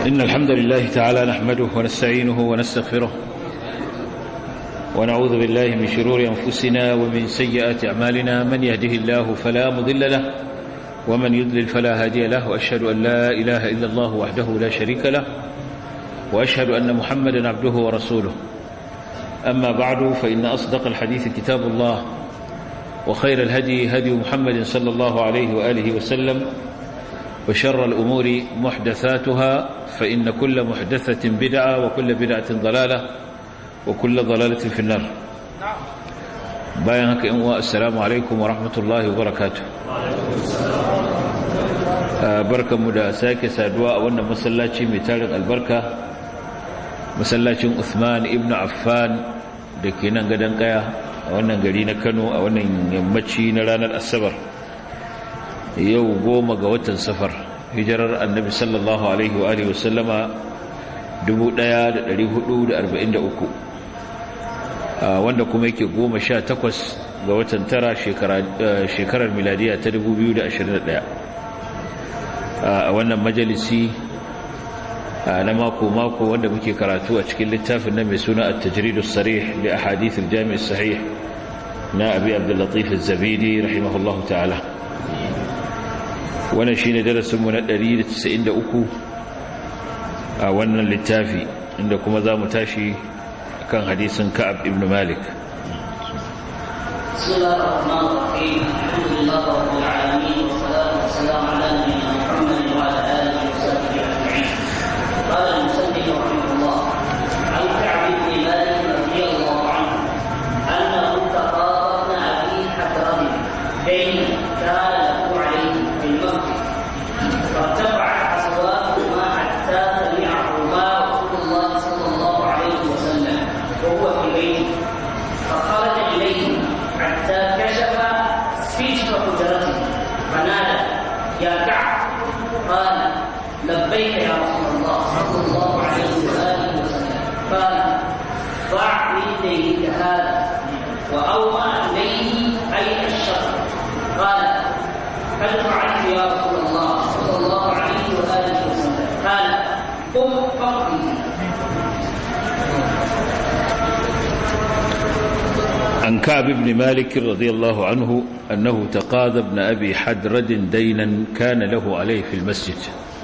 إن الحمد لله تعالى نحمده ونستعينه ونستغفره ونعوذ بالله من شرور أنفسنا ومن سيئات أعمالنا من يهده الله فلا مضل له ومن يضلل فلا هادي له وأشهد أن لا إله إلا الله وحده لا شريك له وأشهد أن محمدا عبده ورسوله أما بعد فإن أصدق الحديث كتاب الله وخير الهدي هدي محمد صلى الله عليه وآله وسلم وشر الأمور محدثاتها فإن كل محدثة بدعة وكل بدعة ضلالة وكل ضلالة في النار باين هكا إنواء السلام عليكم ورحمة الله وبركاته بركة مدى ساكي سادواء وانا مسلاتي متارك البركة مسلاتي عثمان ابن عفان دكي ننقدن قيا وانا قرينا كانوا وانا يمتشي نرانا الأسبر yau goma ga watan safar hijirar annabi sallallahu alaihi wa alihi wasallama 1443 wanda kuma yake goma sha takwas ga watan tara shekarar miladiya ta 2021 a wannan majalisi na mako-mako wanda muke karatu a cikin littafin na mai suna at-tajridus sarih li ahadith al-jami' sahih na abi abdul latif az-zabidi rahimahullahu ta'ala wannan shine darasinmu na 193 a wannan littafi inda kuma za mu tashi kan hadisin Ka'ab ibn Malik بسم الله الرحمن الرحيم الحمد لله رب العالمين والصلاة والسلام على نبينا محمد وعلى آله وصحبه أجمعين قال المسلم رحمه الله عن كعب بن مالك رضي الله عنه أنه تقاضى أبي حكرم دين كان له عليه في المسجد فارتفعت أصواتهما حتى سمعهما رسول الله صلى الله عليه وسلم وهو في بيته فخرج إليه حتى كشف سجف حجرته فنادى يا كعب قال لبيك يا رسول الله صلى الله عليه وآله وسلم قال ضع في يديك هذا وأومى إليه أي الشر قال قد فعلت يا رسول الله صلى الله عليه وآله وسلم قال قم فقضي عن كعب بن مالك رضي الله عنه أنه تقاضى ابن أبي حدرد دينا كان له عليه في المسجد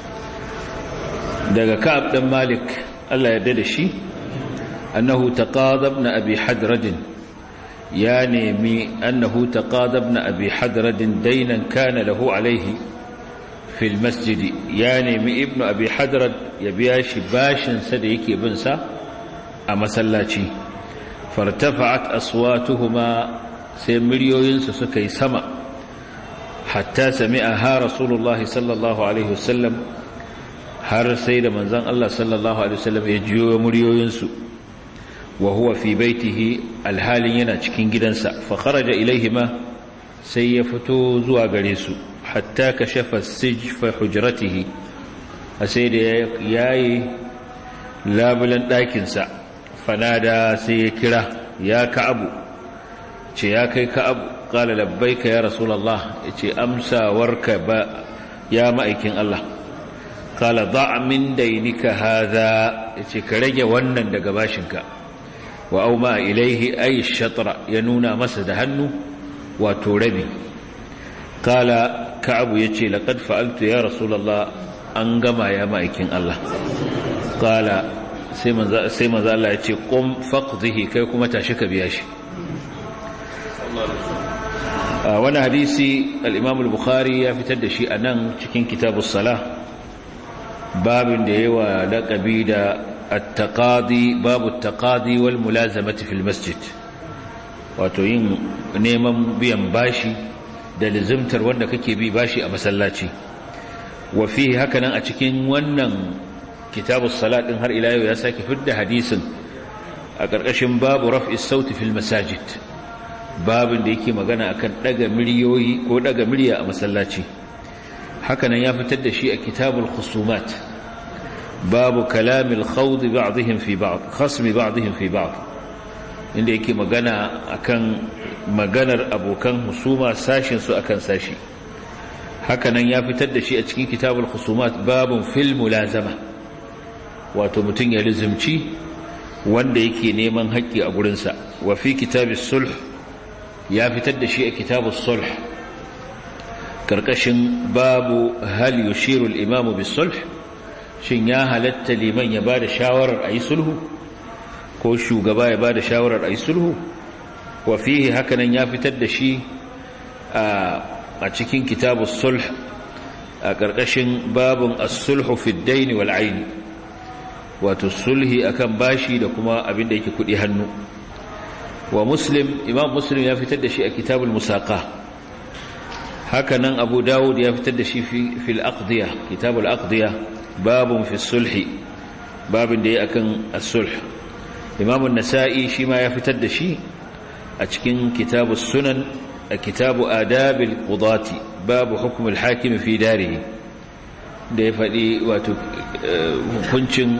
daga Ka'ab dan Malik Allah ya dade shi annahu taqada ibn Abi Hadrad ya nemi annahu taqada ibn Abi Hadrad daynan kana lahu alayhi fi almasjid ya nemi ibn Abi Hadrad ya biya shi bashin sa da yake bin sa a masallaci fartafa'at aswatuhuma sai miliyoyinsu suka yi sama hatta sami'aha rasulullahi sallallahu alaihi wasallam har sai da manzon Allah sallallahu alaihi wasallam ya jiyo muryoyinsu wa huwa fi baitihi alhalin yana cikin gidansa fa kharaja ilaihima sai ya fito zuwa gare su hatta kashafa sijfa hujratihi sai da yayi labulan ɗakin sa fanada sai ya kira ya ka'abu ce ya kai ka'abu qala labbaika ya rasulullah yace amsawarka ba ya ma'aikin Allah kala za min dainika haza yace ka rage wannan daga bashinka wa auma ilaihi ay shatra ya nuna masa da hannu wato rabi kala ka'abu yace laqad fa'altu ya rasulullah an gama ya ma'aikin Allah kala sai manzo sai manzo Allah yace qum faqdihi kai kuma tashi ka biya shi wani hadisi al-imam al-bukhari ya fitar da shi anan cikin kitabus salah babin da yawa laƙabi da attaqadi babu attaqadi wal mulazamati fil masjid wato yin neman biyan bashi da lizimtar wanda kake bi bashi a masallaci wa fihi hakanan a cikin wannan kitabus salat din har ila yau ya sake fidda hadisin a ƙarƙashin babu raf'is sauti fil masajid babin da yake magana akan daga miliyoyi ko daga miliya a masallaci hakanan ya fitar da shi a kitabul khusumat babu kalamil khawd ba'dihim fi ba'd khasmi ba'dihim fi ba'd inda yake magana akan maganar abokan husuma sashin su akan sashi hakanan ya fitar da shi a cikin kitabul khusumat babun fil mulazama wato mutum ya lizimci wanda yake neman haƙƙi a gurinsa wa fi kitabis sulh ya fitar da shi a kitabus sulh karkashin babu hal yushiru al-imamu bis sulh shin ya halatta liman ya bada shawarar ayi sulhu ko shugaba ya bada shawarar ayi sulhu wa fihi hakanan ya fitar da shi a cikin kitabus sulh a karkashin babun as-sulhu fi ad-dayn wal 'ayn wato sulhi akan bashi da kuma abin da yake kudi hannu wa muslim imam muslim ya fitar da shi a kitabul musaqa haka nan abu dawud ya fitar da shi fil aqdiya kitabul aqdiya babun fi sulhi babin da ya akan as-sulh imam an-nasa'i shi ma ya fitar da shi a cikin kitabus sunan a kitabu adabil qudati babu hukm al-hakim fi darihi da ya faɗi wato hukuncin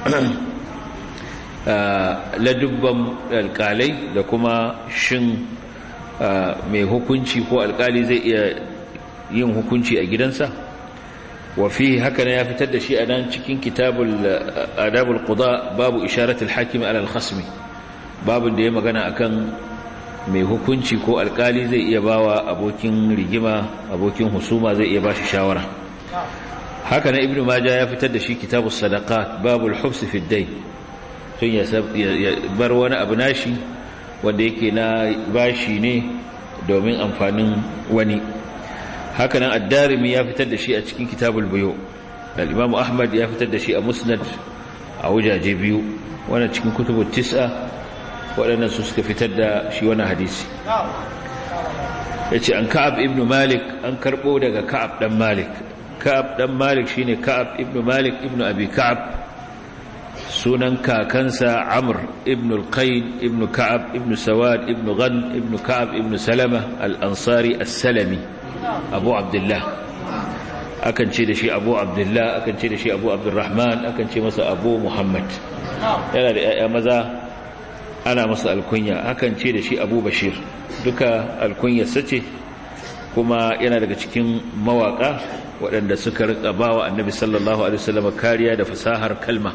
ladubban alkalai da kuma shin mai hukunci ko alkali zai iya yin hukunci a gidansa wa fi haka ya fitar da shi a nan cikin kitabul adabul quda babu isharatul hakimi alal khasmi babin da ya magana akan mai hukunci ko alkali zai iya bawa abokin rigima abokin husuma zai iya bashi shawara haka na ibnu majah ya fitar da shi kitabus sadaqat babul hubs fi ad-dayn tun ya bar wani abu nashi wanda yake na bashi ne domin amfanin wani haka nan ad-darimi ya fitar da shi a cikin kitabul buyu al-imam ahmad ya fitar da shi a musnad a wajaje biyu wannan cikin kutubut tis'a waɗannan su suka fitar da shi wannan hadisi yace an ka'ab ibn malik an karbo daga ka'ab dan malik ka'ab dan malik shine ka'ab ibn malik ibn abi ka'ab sunan kakansa amr ibn al-qayn ibn ka'ab ibn sawad ibn ghan ibn ka'ab ibn salama al-ansari as-salami abu abdullah akan ce da shi abu abdullah akan ce da shi abu abdurrahman akan ce masa abu muhammad yana da yaya maza ana masa alkunya akan ce da shi abu bashir duka alkunyarsa ce kuma yana daga cikin mawaka waɗanda suka rika bawa annabi sallallahu alaihi wasallam kariya da fasahar kalma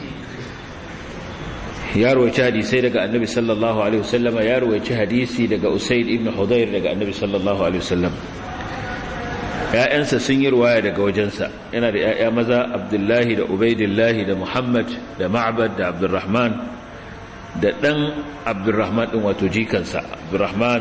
ya rawaci hadisai daga annabi sallallahu alaihi wasallam ya rawaci hadisi daga usaid ibn hudayr daga annabi sallallahu alaihi wasallam ƴaƴansa sun yi ruwaya daga wajensa yana da ƴaƴa maza abdullahi da ubaidillahi da muhammad da ma'bad da abdurrahman da ɗan abdurrahman ɗin wato jikansa abdurrahman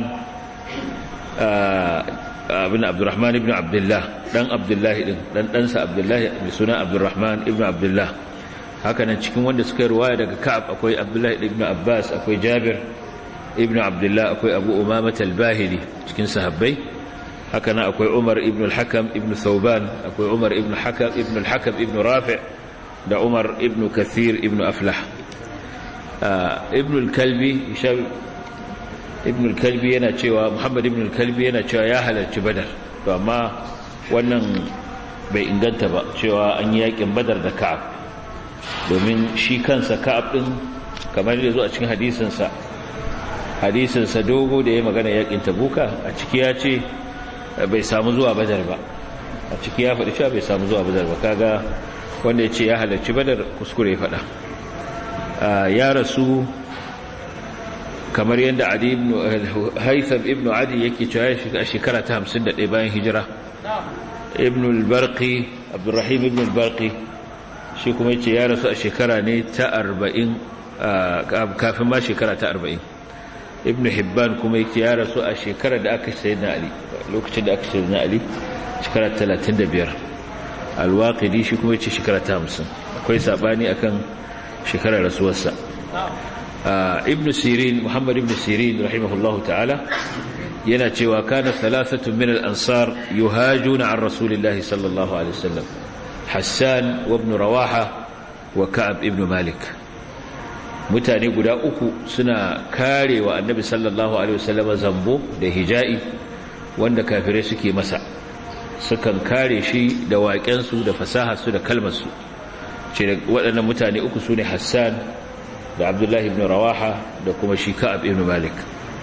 abin abdurrahman ibn abdullah ɗan abdullahi ɗin ɗan ɗansa abdullahi da suna abdurrahman ibn abdullah haka nan cikin wanda suka ruwaya daga ka'ab akwai abdullahi ibn abbas akwai jabir ibn abdullah akwai abu umamat al-bahili cikin sahabbai haka nan akwai umar ibn al-hakam ibn thawban akwai umar ibn hakam ibn al-hakam ibn rafi' da umar ibn kathir ibn aflah ibn al-kalbi ibn al-kalbi yana cewa muhammad ibn al-kalbi yana cewa ya halarci badar to amma wannan bai inganta ba cewa an yi yakin badar da ka'ab domin shi kansa ka'ab din kamar da zo a cikin hadisinsa hadisinsa dogo da ya magana yakin tabuka a ciki ya ce bai samu zuwa badar ba a ciki ya faɗi cewa bai samu zuwa badar ba kaga wanda ya ce ya halarci badar kuskure faɗa ya rasu kamar yadda adi ibn haitham ibn adi yake cewa a shekara ta 51 bayan hijira ibn al-barqi abdurrahim ibn al-barqi shi kuma yace ya rasu a shekara ne ta 40 kafin ma shekara ta 40 ibn hibban kuma yake ya rasu a shekara da aka sayi na ali lokacin da aka sayi na ali shekara 35 al-waqidi shi kuma yace shekara ta 50 akwai sabani akan shekarar rasuwarsa ibn sirin muhammad ibn sirin rahimahullahu ta'ala yana cewa kana thalathatu min al-ansar yuhajuna an rasulillahi sallallahu alaihi wasallam hassan wa ibn rawaha wa ka'ab ibn malik mutane guda uku suna karewa annabi sallallahu alaihi wasallam zambo da hija'i wanda kafirai suke masa sukan kare shi da waƙensu da fasaharsu da kalmarsu ce waɗannan mutane uku su ne hassan da abdullahi ibn rawaha da kuma shi ka'ab ibn malik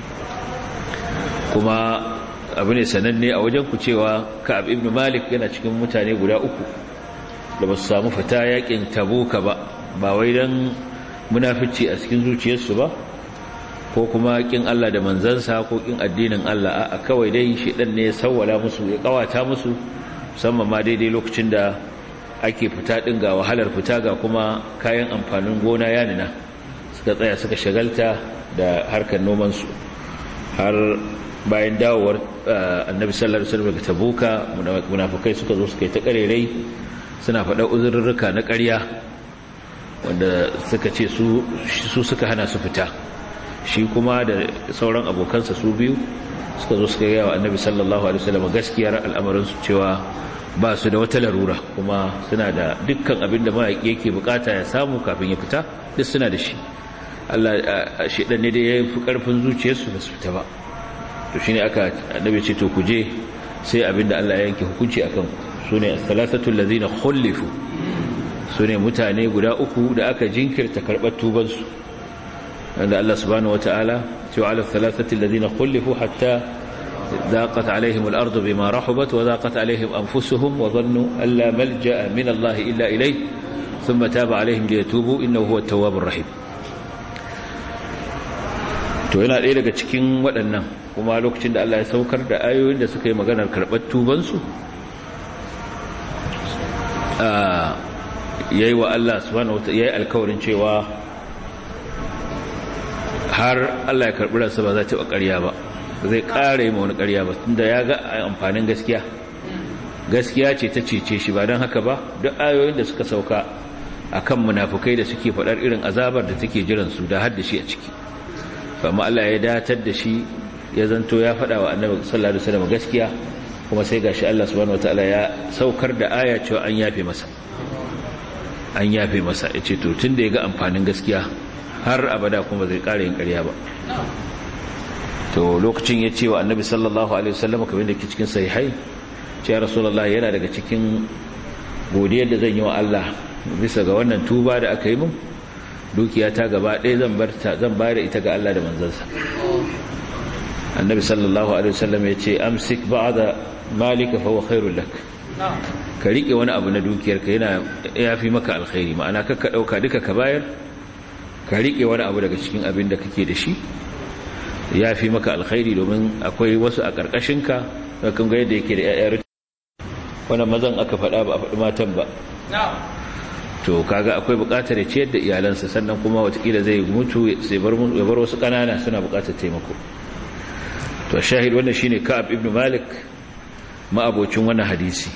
kuma abu ne sananne a wajen ku cewa ka'ab ibn malik yana cikin mutane guda uku da ba su samu fita yakin tabuka ba ba wai don munafici a cikin zuciyarsu ba ko kuma kin Allah da manzansa ko kin addinin Allah a kawai dai shedan ne ya sawwala musu ya kawata musu musamman ma daidai lokacin da ake fita din ga wahalar fita ga kuma kayan amfanin gona ya nuna suka tsaya suka shagalta da harkar noman su har bayan dawowar annabi sallallahu alaihi wasallam daga tabuka munafikai suka zo suka yi ta karerai suna faɗa uzurrurruka na ƙarya wanda suka ce su suka hana su fita shi kuma da sauran abokansa su biyu suka zo suka gaya wa annabi sallallahu alaihi wasallam gaskiyar al'amarinsu cewa ba su da wata larura kuma suna da dukkan abin da mayaƙi yake bukata ya samu kafin ya fita duk suna da shi Allah shedan ne da ya fi karfin zuciyarsu ba su fita ba to shine aka annabi ce to ku je sai abin da Allah ya yanke hukunci akan sune as-salasatu allazina khulifu sune mutane guda uku da aka jinkirta karbar tubansu عند الله سبحانه وتعالى وعلى الثلاثة الذين خلفوا حتى ذاقت عليهم الأرض بما رحبت وذاقت عليهم أنفسهم وظنوا أن لا ملجأ من الله إلا إليه ثم تاب عليهم ليتوبوا إنه هو التواب الرحيم to yana ɗaya daga cikin waɗannan kuma lokacin da Allah ya saukar da ayoyin da suka yi maganar karɓar tubansu ya yi wa Allah subhanahu wa ya yi alkawarin cewa har Allah ya karɓi ransa ba za ta ƙarya ba zai ƙara yi wani ƙarya ba tunda ya ga amfanin gaskiya gaskiya ce ta cece shi ba don haka ba duk ayoyin da suka sauka a kan munafukai da suke faɗar irin azabar da take jiransu da har da shi a ciki amma Allah ya datar da shi ya zanto ya faɗa wa annabi sallallahu alaihi wasallam gaskiya kuma sai gashi Allah subhanahu wataala ya saukar da aya cewa an yafe masa an yafe masa yace to tunda ya ga amfanin gaskiya har abada kuma zai ƙara yin ƙarya ba to lokacin ya ce wa annabi sallallahu alaihi wasallam kamar da ke cikin sahihai ce ya rasulullah yana daga cikin godiyar da zan yi wa Allah bisa ga wannan tuba da aka yi min dukiya ta gaba ɗaya zan bar ta zan bayar ita ga Allah da manzansa annabi sallallahu alaihi wasallam ya ce amsik ba'da malika fa huwa khairul lak ka rike wani abu na dukiyarka yana yafi maka alkhairi ma'ana kakka dauka duka ka bayar ka riƙe wani abu daga cikin abin da kake da shi ya fi maka alkhairi domin akwai wasu a ƙarƙashinka da kan ga yadda yake da ‘ya'yar wani mazan aka faɗa ba a faɗi matan ba to kaga akwai buƙatar ya ciyar da iyalansa sannan kuma watakila zai mutu ya bar wasu ƙanana suna buƙatar taimako to shahid wannan shine ka'ab ibn malik ma'abocin wannan hadisi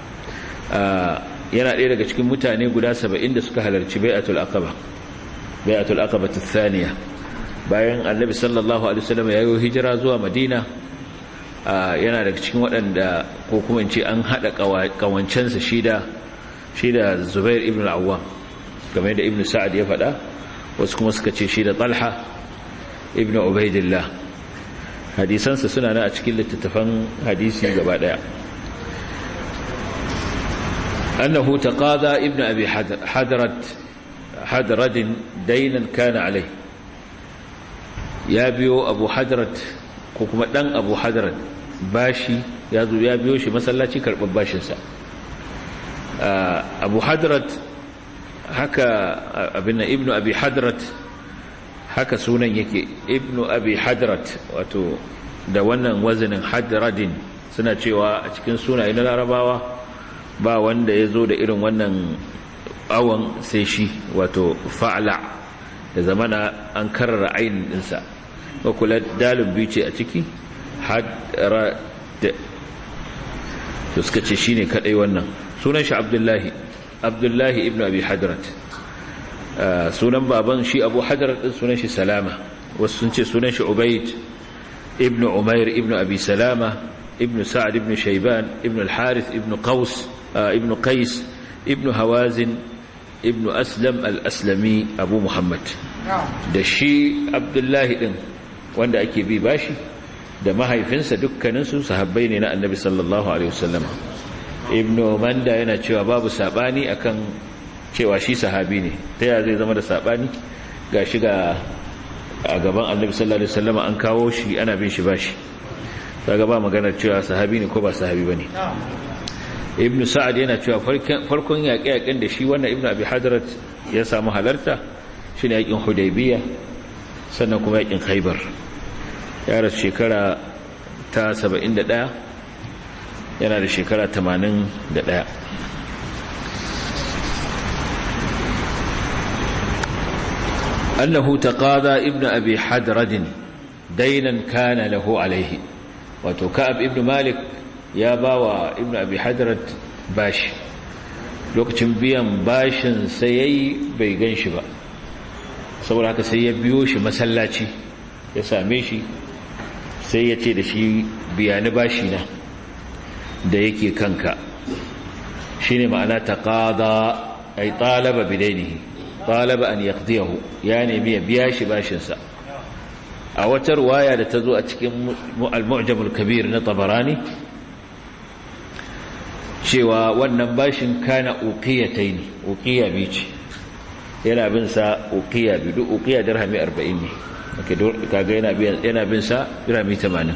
yana ɗaya daga cikin mutane guda saba'in da suka halarci bai'atul aqaba bai'atul aqabah athaniya bayan annabi sallallahu alaihi wasallam ya yi hijira zuwa madina yana daga cikin waɗanda ko kuma in ce an hada kawancensa shida shida zubair ibn al-awwam game da ibn sa'ad ya faɗa wasu kuma suka ce shida talha ibn ubaidillah hadisansa suna na a cikin littattafan hadisi gaba daya annahu taqada ibn abi hadrat hadradin dainan kana alai ya biyo abu hadrat ko kuma dan abu hadrat bashi ya zo ya biyo shi masallaci karɓar bashinsa abu hadrat haka abin na ibnu abi hadrat haka sunan yake ibnu abi hadrat wato da wannan wazinin hadradin suna cewa a cikin sunaye na larabawa ba wanda ya zo da irin wannan awon sai shi wato fa'ala da zamana an karara ainihin ɗinsa ba kula dalin biyu ce a ciki hadra da to suka ce shi ne kaɗai wannan sunan shi abdullahi abdullahi ibn abi hadrat sunan baban shi abu hadrat ɗin sunan shi salama wasu sun ce sunan shi ubaid ibn umair ibn abi salama ibn sa'ad ibn shaiban ibn al-harith ibn qaus ibn qais ibn hawazin ibn aslam al-aslami abu muhammad da shi abdullahi din wanda ake bi bashi da mahaifinsa dukkaninsu sahabbai ne na annabi sallallahu alaihi wasallam ibn manda yana cewa babu sabani akan cewa shi sahabi ne ta yaya zai zama da sabani ga shi ga a gaban annabi sallallahu alaihi wasallam an kawo shi ana bin shi bashi kaga ba maganar cewa sahabi ne ko ba sahabi bane ibn sa'ad yana cewa farkon yaƙe-yaƙen da shi wannan ibn abi hadarat ya samu halarta shi ne yaƙin hudaybiya sannan kuma yaƙin khaibar ya rasu shekara ta 71 yana da shekara 81 أنه تقاضى ابن أبي حدرد دينا كان له عليه وتكأب ابن مالك يا باوى ابن أبي حدرد باش lokacin biyan bashin sai yayi bai gan shi ba saboda haka sai ya biyo shi masallaci ya same shi sai ya ce da shi biyani bashi na da yake kanka shine ma'ana taqada ay talaba bidainihi talaba an yaqdiyahu ya nemi ya biya shi bashinsa a wata ruwaya da ta zo a cikin al-mu'jam al-kabir na tabarani cewa wannan bashin kana uqiyatayn uqiya bi ce yana bin sa uqiya bi duk uqiya dirhami 40 ne kaga yana bin yana bin sa dirhami 80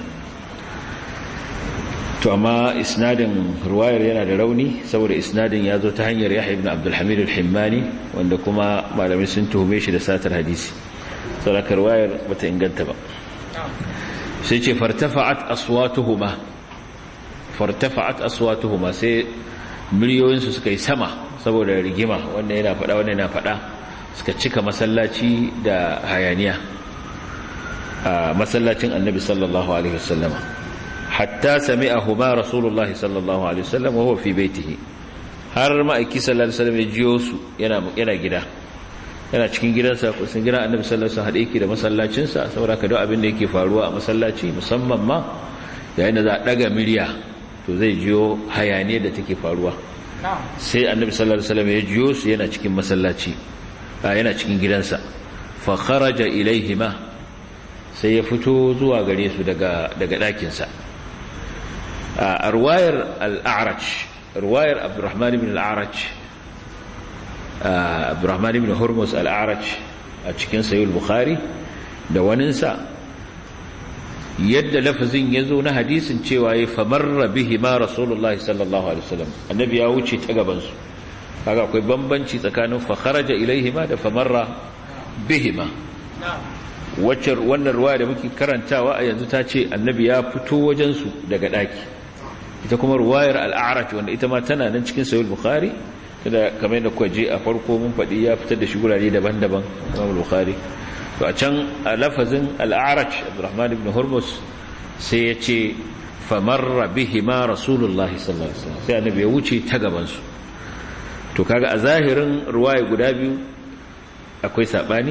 to amma isnadin ruwayar yana da rauni saboda isnadin ya zo ta hanyar yahya ibn abdul hamid al-himmani wanda kuma malamai sun tuhume shi da satar hadisi saboda ruwayar bata inganta ba sai ce fartafa'at aswatuhuma fartafa'at aswatuhuma sai miliyoyin su suka yi sama saboda rigima wanda yana fada wanda yana fada suka cika masallaci da hayaniya a masallacin annabi sallallahu alaihi wasallama hatta sami'ahuma rasulullahi sallallahu alaihi wasallam wa huwa fi baitihi har ma'aiki sallallahu alaihi wasallam ya jiyo su yana yana gida yana cikin gidansa ko sun gidan annabi sallallahu alaihi wasallam hade yake da masallacin sa saboda ka duk abin da yake faruwa a masallaci musamman ma yayin da za a daga miliya to zai jiyo hayaniya da take faruwa sai annabi sallallahu alaihi wasallam ya jiyo su yana cikin masallaci yana cikin gidansa fa kharaja ilaihima sai ya fito zuwa gare su daga daga ɗakinsa sa a ruwayar al'araj ruwayar abdurrahman ibn al'araj abdurrahman ibn hormuz al'araj a cikin sayul bukhari da waninsa yadda lafazin ya zo na hadisin cewa ya famarra bihi ma rasulullahi sallallahu alaihi wasallam annabi ya wuce ta gabansu kaga akwai bambanci tsakanin fakharaja ilaihima da famarra bihima wacce wannan ruwa da muke karantawa a yanzu ta ce annabi ya fito wajensu daga ɗaki ita kuma ruwayar al'arash wanda ita ma tana nan cikin sayul bukhari kada kamar da kuka je a farko mun faɗi ya fitar da shi gurare daban-daban imam bukhari to a can a lafazin al'arash abdurrahman ibn hurmus sai ya ce famarra bihi ma rasulullah sallallahu alaihi wasallam sai annabi ya wuce ta gaban su to kaga a zahirin ruwaya guda biyu akwai sabani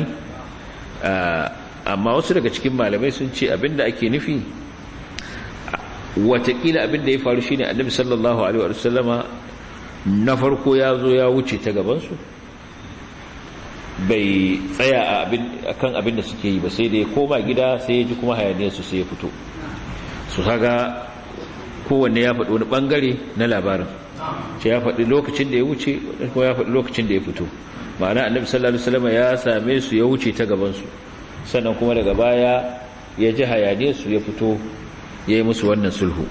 amma wasu daga cikin malamai sun ce abinda ake nufi watakila abinda ya faru shine annabi sallallahu alaihi wa sallama na farko ya zo ya wuce ta gabansu bai tsaya a kan abinda suke yi ba sai da ya koma gida sai ya ji kuma hayaniyarsu sai ya fito su haga kowanne ya faɗi wani ɓangare na labarin ce ya faɗi lokacin da ya wuce kuma ya faɗi lokacin da ya fito ma'ana annabi sallallahu alaihi wasallam ya same su ya wuce ta gabansu sannan kuma daga baya ya ji hayaniyarsu ya fito ya yi musu wannan sulhu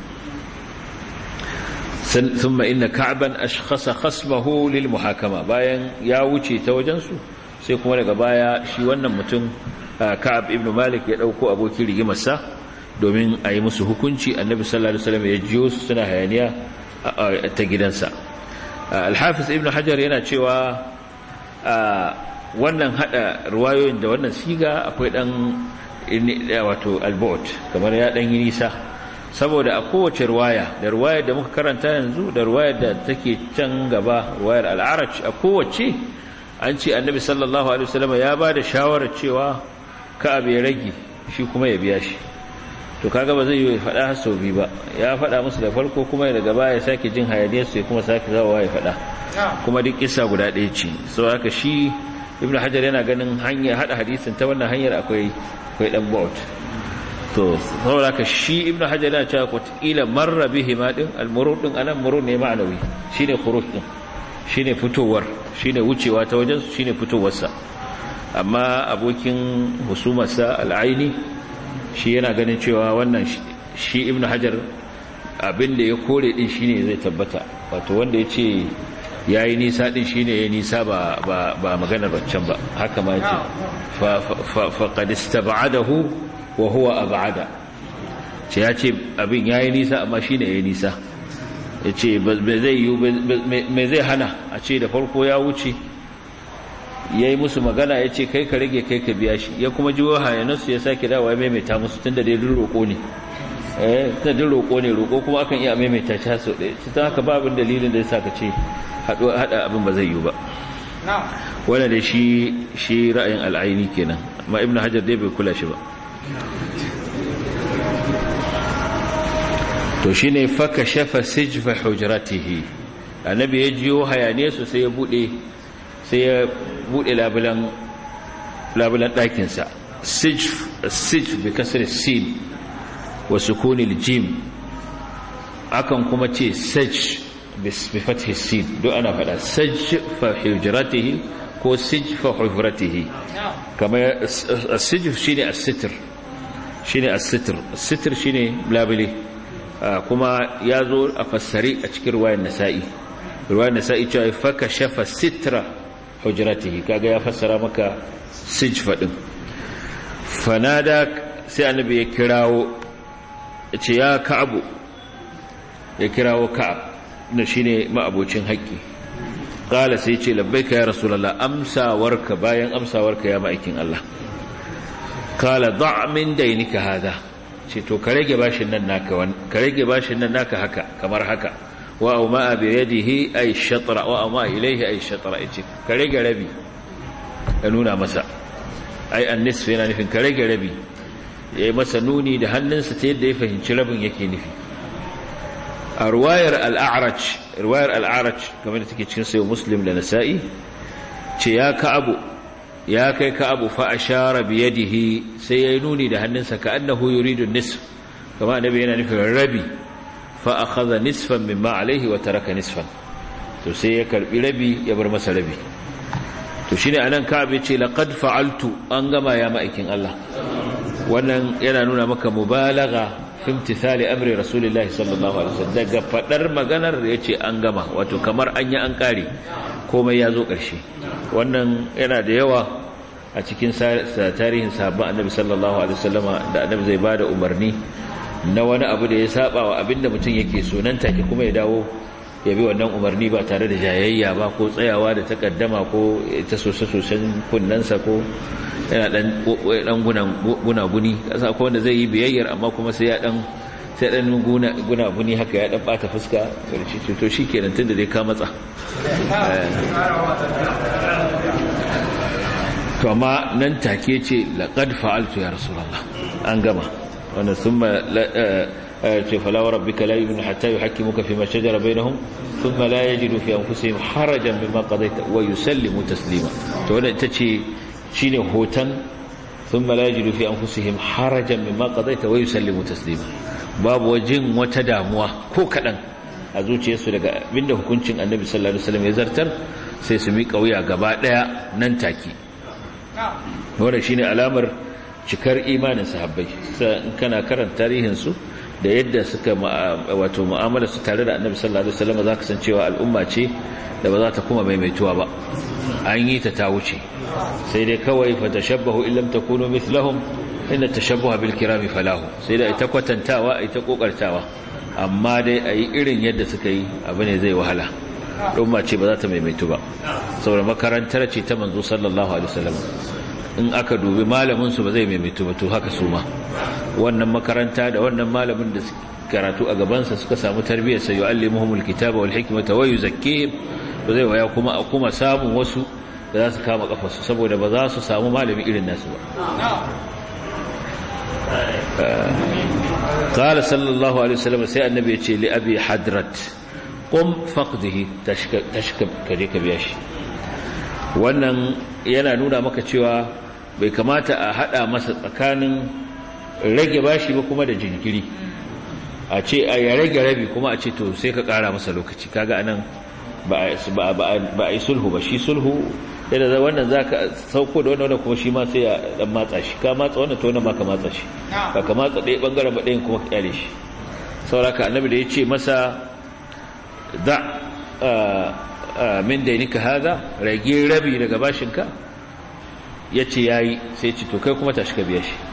ثم إن كعبا أشخص خصمه للمحاكمة bayan ya wuce ta wajensu sai kuma daga baya shi wannan mutum Ka'ab ibn Malik ya dauko abokin rigimarsa domin a yi musu hukunci Annabi sallallahu alaihi wasallam ya jiyo su suna hayaniya ta gidansa Al-Hafiz ibn Hajar yana cewa wannan hada ruwayoyin da wannan siga akwai dan wato al-bu'd kamar ya dan yi nisa saboda a kowace ruwaya da ruwayar da muka karanta yanzu da ruwayar da take can gaba ruwayar al'araj a kowace an ce annabi sallallahu alaihi wasallam ya ba da shawarar cewa ka'ab ya rage shi kuma ya biya shi to kaga ba zai yi faɗa sau biyu ba ya faɗa musu da farko kuma daga baya ya sake jin hayaniyar su kuma sake zawowa ya faɗa kuma duk kissa guda ɗaya ce so haka shi ibnu hajar yana ganin hanyar hada hadisin ta wannan hanyar akwai akwai dan baut to saboda ka shi ibnu hajar ya ce ko kila marra bihi ma din almurud din anan murud ne ma'anawi shine khuruj din shine fitowar shine wucewa ta wajen su shine fitowar sa amma abokin husumarsa al'aini shi yana ganin cewa wannan shi ibnu hajar abin da ya kore din shine zai tabbata wato wanda ya ce ya yi nisa din shine ya nisa ba ba maganar baccan ba haka ma yace fa qad istab'adahu wa huwa ab'ada ce ya ce abin ya yi nisa amma shine ya yi nisa ya ce me zai hana a ce da farko ya wuce ya yi musu magana ya ce kai ka rage kai ka biya shi ya kuma jiwo hayanarsu ya sake dawa ya maimaita musu tun da dai duk roƙo ne eh ta duk roƙo ne roƙo kuma akan iya maimaita shi haso ɗaya ci ta haka babin dalilin da ya sa ka ce haɗa abin ba zai yi ba wanda da shi shi ra'ayin al'aini kenan amma ibnu hajar dai bai kula shi ba to shine faka shafa sijfa hujratihi annabi ya jiyo hayane su sai ya bude sai ya bude labulan labulan ɗakin sa sijf sijf bi kasr sin wa sukun jim akan kuma ce saj bi fathi sin do ana fada sajfa hujratihi ko sijfa hujratihi kamar as-sijf shine as-sitr shine as-sitr as-sitr shine labule kuma ya zo a fassari a cikin ruwayar nasa'i ruwayar nasa'i cewa faka shafa sitra hujratihi kaga ya fassara maka sijfa din fanada sai annabi ya kirawo ya ce ya ka'abu ya kirawo ka'ab na shine ma'abocin haƙƙi qala sai ce labbaika ya rasulullah amsawarka bayan amsawarka ya ma'aikin Allah qala da' min dainika hada ce to ka rage bashin nan naka wani ka rage bashin nan naka haka kamar haka wa au ma bi yadihi ay shatra wa ma ilayhi ay shatra yace ka rage rabi ka nuna masa ai annisf yana nufin ka rage rabi yayi masa nuni da hannunsa ta yadda ya fahimci rabin yake nufi a ruwayar al-a'raj ruwayar al-a'raj kamar da take cikin sayo muslim da nasa'i ce ya ka abu ya kai ka abu fa ashara bi yadihi sai yayi nuni da hannunsa ka annahu yuridu nisf kama annabi yana nufin rabi fa akhadha nisfan mimma alayhi wa taraka nisfan to sai ya karbi rabi ya bar masa rabi to shine anan ka abi ce laqad fa'altu an gama ya ma'aikin Allah wannan yana nuna maka mubalagha fi imtithali amri rasulillahi sallallahu alaihi wasallam daga fadar maganar yace an gama wato kamar an yi an kare komai ya zo ƙarshe wannan yana da yawa a cikin tarihin sahabban annabi sallallahu alaihi wasallama da annabi zai bada umarni na wani abu da ya saba wa abinda mutum yake so nan take kuma ya dawo ya bi wannan umarni ba tare da jayayya ba ko tsayawa da takaddama ko ta sosai-sosan kunnansa ko yana dan dan gunaguni kasa ko wanda zai yi biyayyar amma kuma sai ya dan sai dan gunaguni haka ya dan bata fuska karshe to shikenan tunda dai ka matsa to amma nan take ce laqad fa'altu ya rasulullah an gama wannan thumma ce fala wa rabbika la yu'minu hatta yuhakkimuka fima shajara bainahum thumma la yajidu fi anfusihim harajan mimma qadaita wa yusallimu taslima to wannan ita ce shine hoton thumma la yajidu fi anfusihim harajan mimma qadaita wa yusallimu taslima babu wajin wata damuwa ko kadan a zuciyarsu daga abinda hukuncin annabi sallallahu alaihi wasallam ya zartar sai su miƙa wuya gaba daya nan take wannan shine alamar cikar imanin sahabbai sai in kana karanta tarihin su da yadda suka wato mu'amala su tare da annabi sallallahu alaihi wasallam zaka san cewa al'umma ce da ba za ta kuma maimaituwa ba an yi ta ta wuce sai dai kawai fa tashabbahu illam takunu mithlahum inna tashabbuha bil kirami falahu sai dai ita kwatantawa ita kokartawa amma dai ayi irin yadda suka yi abu ne zai wahala umma ce ba za ta maimaitu ba saboda makarantar ce ta manzo sallallahu alaihi wasallam in aka dubi malamin su ba zai maimaitu ba to haka su ma wannan makaranta da wannan malamin da karatu a gabansa suka samu tarbiyyar sai yu'allimuhumul kitaba wal hikmata wa yuzakkihim ba zai waya kuma a kuma samun wasu da za su kama kafarsu saboda ba za su samu malami irin nasu ba قال صلى الله عليه وسلم sai annabi ya ce li abi hadrat qum faqdihi tashkab kaje ka biya shi wannan yana nuna maka cewa bai kamata a hada masa tsakanin rage bashi ba kuma da jinkiri a ce a ya rage rabi kuma a ce to sai ka kara masa lokaci kaga anan ba a yi sulhu ba shi sulhu yadda za wannan za ka sauko da wannan kuma shi ma sai ya dan matsa shi ka matsa wannan to wannan ma ka matsa shi ba ka matsa ɗaya ɓangaren ba ɗayan kuma ka kyale shi sauraka annabi da ya ce masa da min dainika haza rage rabi daga bashinka ya ce ya yi sai ce to kai kuma tashi ka biya shi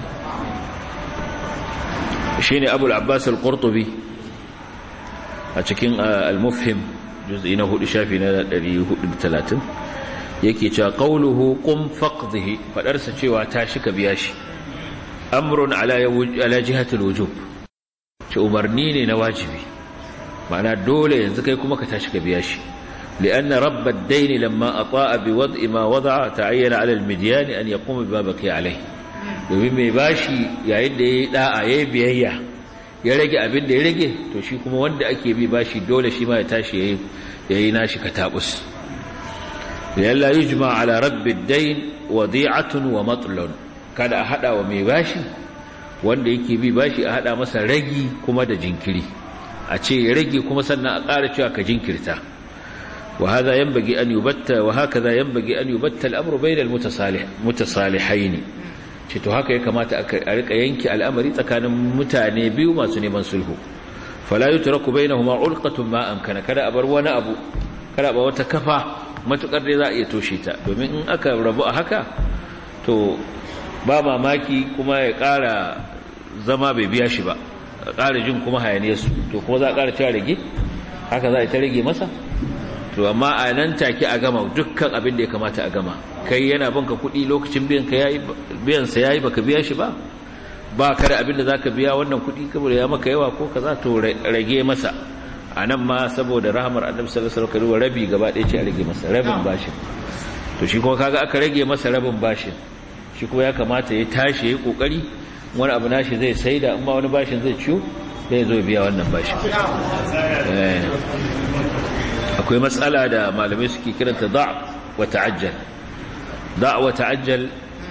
shi ne abu al'abbas al-qurtubi a cikin al-mufhim juz'i na hudu shafi na 430 yake cewa qawluhu qum faqdhihi fadarsa cewa tashi ka biya shi amrun ala ala jihati al-wujub ce umarni ne na wajibi ma'ana dole yanzu kai kuma ka tashi ka biya shi لأن رب الدين لما أطاء بوضع ما وضع تعين على المديان أن يقوم بما بقي عليه domin mai bashi yayin da ya yi da'a ya yi biyayya ya rage abin da ya rage to shi kuma wanda ake bi bashi dole shi ma ya tashi ya yi nashi katabus yalla yujma ala rabbi dain wadi'atun wa matlun kada a hada wa mai bashi wanda yake bi bashi a hada masa ragi kuma da jinkiri a ce ya rage kuma sannan a ƙara cewa ka jinkirta وهذا ينبغي أن يبت وهكذا ينبغي أن يبت الأمر بين المتصالح متصالحين to haka ya kamata a rika yanki al'amari tsakanin mutane biyu masu neman sulhu fala yutraku bainahuma ulqatun ma amkana kada a bar wani abu kada ba wata kafa matukar dai za a iya toshe ta domin in aka rabu a haka to ba mamaki kuma ya ƙara zama bai biya shi ba a ƙara jin kuma hayaniyarsu to kuma za a ƙara cewa rage haka za a ta rage masa to amma a nan take a gama dukkan abin da ya kamata a gama kai yana banka kuɗi lokacin biyan ka yayi biyan sa yayi baka biya shi ba ba ka da abin da zaka biya wannan kuɗi saboda ya maka yawa ko kaza to rage masa a nan ma saboda rahmar annabi sallallahu alaihi wasallam rabi gaba ɗaya ce a rage masa rabin bashin to shi kuma kaga aka rage masa rabin bashin shi kuma ya kamata ya tashi ya kokari wani abu nashi zai saida in ma wani bashin zai ciyo zai zo biya wannan bashin akwai matsala da malamai suke kiranta da' wa ta'ajjal da' wa ta'ajjal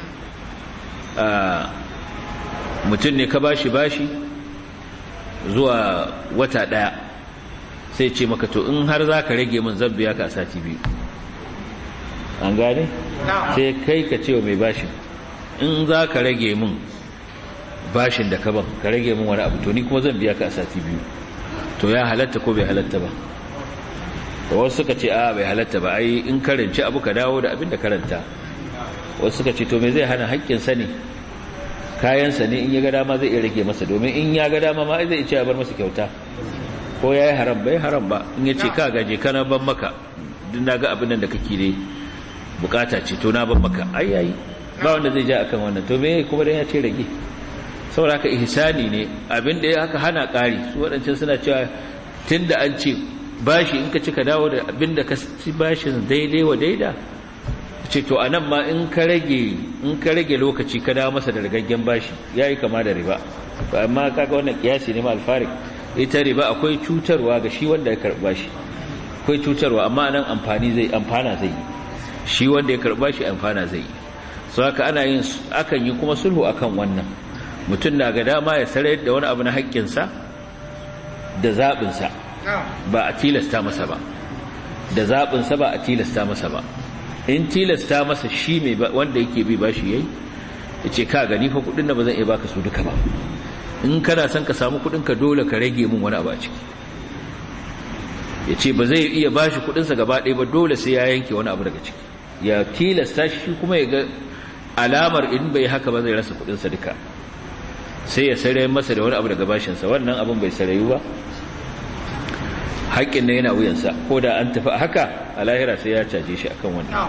mutum ne ka bashi bashi zuwa wata daya sai ce maka to in har za ka rage min zan biya ka a sati biyu an gane? sai kai ka ce wa mai bashin in za ka rage min bashin da ka ban ka rage min wani abu to ni kuma zan biya ka a sati biyu to ya halatta ko bai halatta ba wasu suka ce a bai halatta ba ai in karanci abu ka dawo da abin da karanta wasu suka ce to me zai hana haƙƙinsa ne kayansa ne in ya ga dama zai iya rage masa domin in ya ga dama ma zai ce ya bar masa kyauta ko ya yi haram bai haram ba in ya ce ka gaje kana ban maka duk na ga abin nan da kake ne bukata ce to na ban maka ai yayi ba wanda zai ja akan wannan to me kuma dan ya ce rage saboda haka ihsani ne abin da ya haka hana ƙari su waɗancan suna cewa tunda an ce bashi in ka ci ka dawo da abin da ka ci bashin daidai wa daida ce to a nan ma in ka rage in ka rage lokaci ka dawo masa da rigaggen bashi ya yi kama da riba ba amma kaga wannan kiyasi ne ma alfarik ita riba akwai cutarwa ga shi wanda ya karɓa shi akwai cutarwa amma nan amfani zai amfana zai yi shi wanda ya karɓa shi amfana zai yi so haka ana yin akan yi kuma sulhu akan wannan mutum na ga dama ya sarar da wani abu na haƙƙinsa da zaɓinsa ba a tilasta masa ba da zaɓinsa ba a tilasta masa ba in tilasta masa shi mai wanda yake bi bashi yayi ya ce ka gani fa kudin da ba zan iya baka su duka ba in kana son ka samu kudin ka dole ka rage min wani abu a ciki ya ce ba zai iya bashi kudinsa gaba ɗaya ba dole sai ya yanke wani abu daga ciki ya tilasta shi kuma ya ga alamar in bai haka ba zai rasa kudinsa duka sai ya sarai masa da wani abu daga bashinsa wannan abin bai sarayu ba haƙƙin na yana wuyansa ko da an tafi haka a lahira sai ya caje shi akan wannan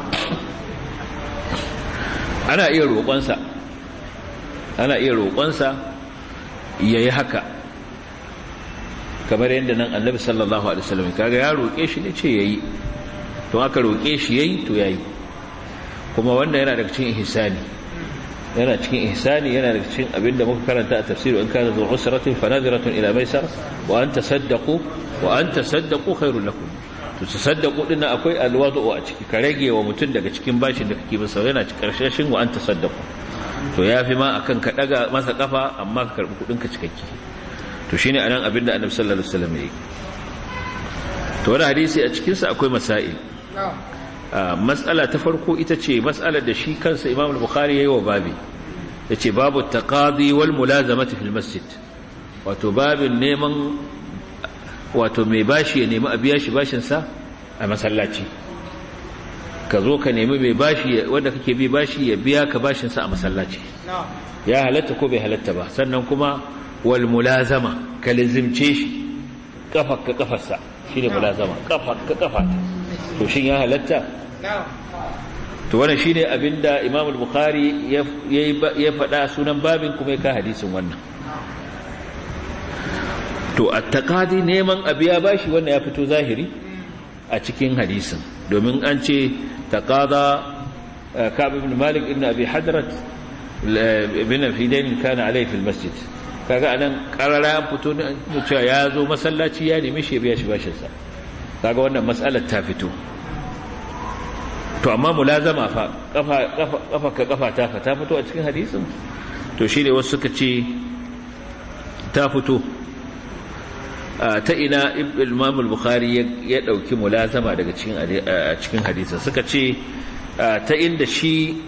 ana iya roƙonsa ana iya roƙonsa ya yi haka kamar yadda nan annabi sallallahu alaihi wasallam kaga ya roƙe shi ne ce ya yi to aka roƙe shi ya yi to ya yi kuma wannan yana daga cikin ihsani yana cikin ihsani yana daga cikin abinda muka karanta a tafsir in kana zuwa usratin fa nadiratun ila maisar wa an tasaddaqu wa an tasaddaqu khairul lakum to tasaddaqu din akwai alwadu a ciki ka rage wa mutum daga cikin bashin da kake masa yana cikin karshashin wa an tasaddaqu to yafi ma akan ka daga masa kafa amma ka karbi kudin ka cikakke to shine anan abinda annabi sallallahu alaihi wasallam yake to wannan hadisi a cikin sa akwai masail mas'ala ta farko ita ce mas'alar da shi kansa Imam al-Bukhari yayi wa babi yace babu taqadi wal mulazamati fil masjid wato babin neman wato mai bashi ya nemi a biya shi bashinsa a masallaci ka zo ka nemi mai bashi wanda kake bi bashi ya biya ka bashinsa a masallaci ya halatta ko bai halatta ba sannan kuma wal mulazama ka lizimce shi kafa ka kafarsa shine mulazama kafa ka kafata to shin ya halatta to wannan shine abinda Imam al-Bukhari ya ya faɗa sunan babin kuma ya ka hadisin wannan to at-taqadi neman abiya bashi wannan ya fito zahiri a cikin hadisin domin an ce taqada Ka'b ibn Malik ibn Abi Hadrat ibn Fidain kana alayhi fil masjid kaga anan karara an fito ne cewa ya zo masallaci ya nemi shi biya shi bashin sa kaga wannan mas'alar ta fito to amma mulazama fa kafa kafa kafa ka kafa ta fa ta fito a cikin hadisin to shine wasu suka ce ta fito ta ina Imam al-Bukhari ya dauki mulazama daga cikin cikin hadisin suka ce ta inda shi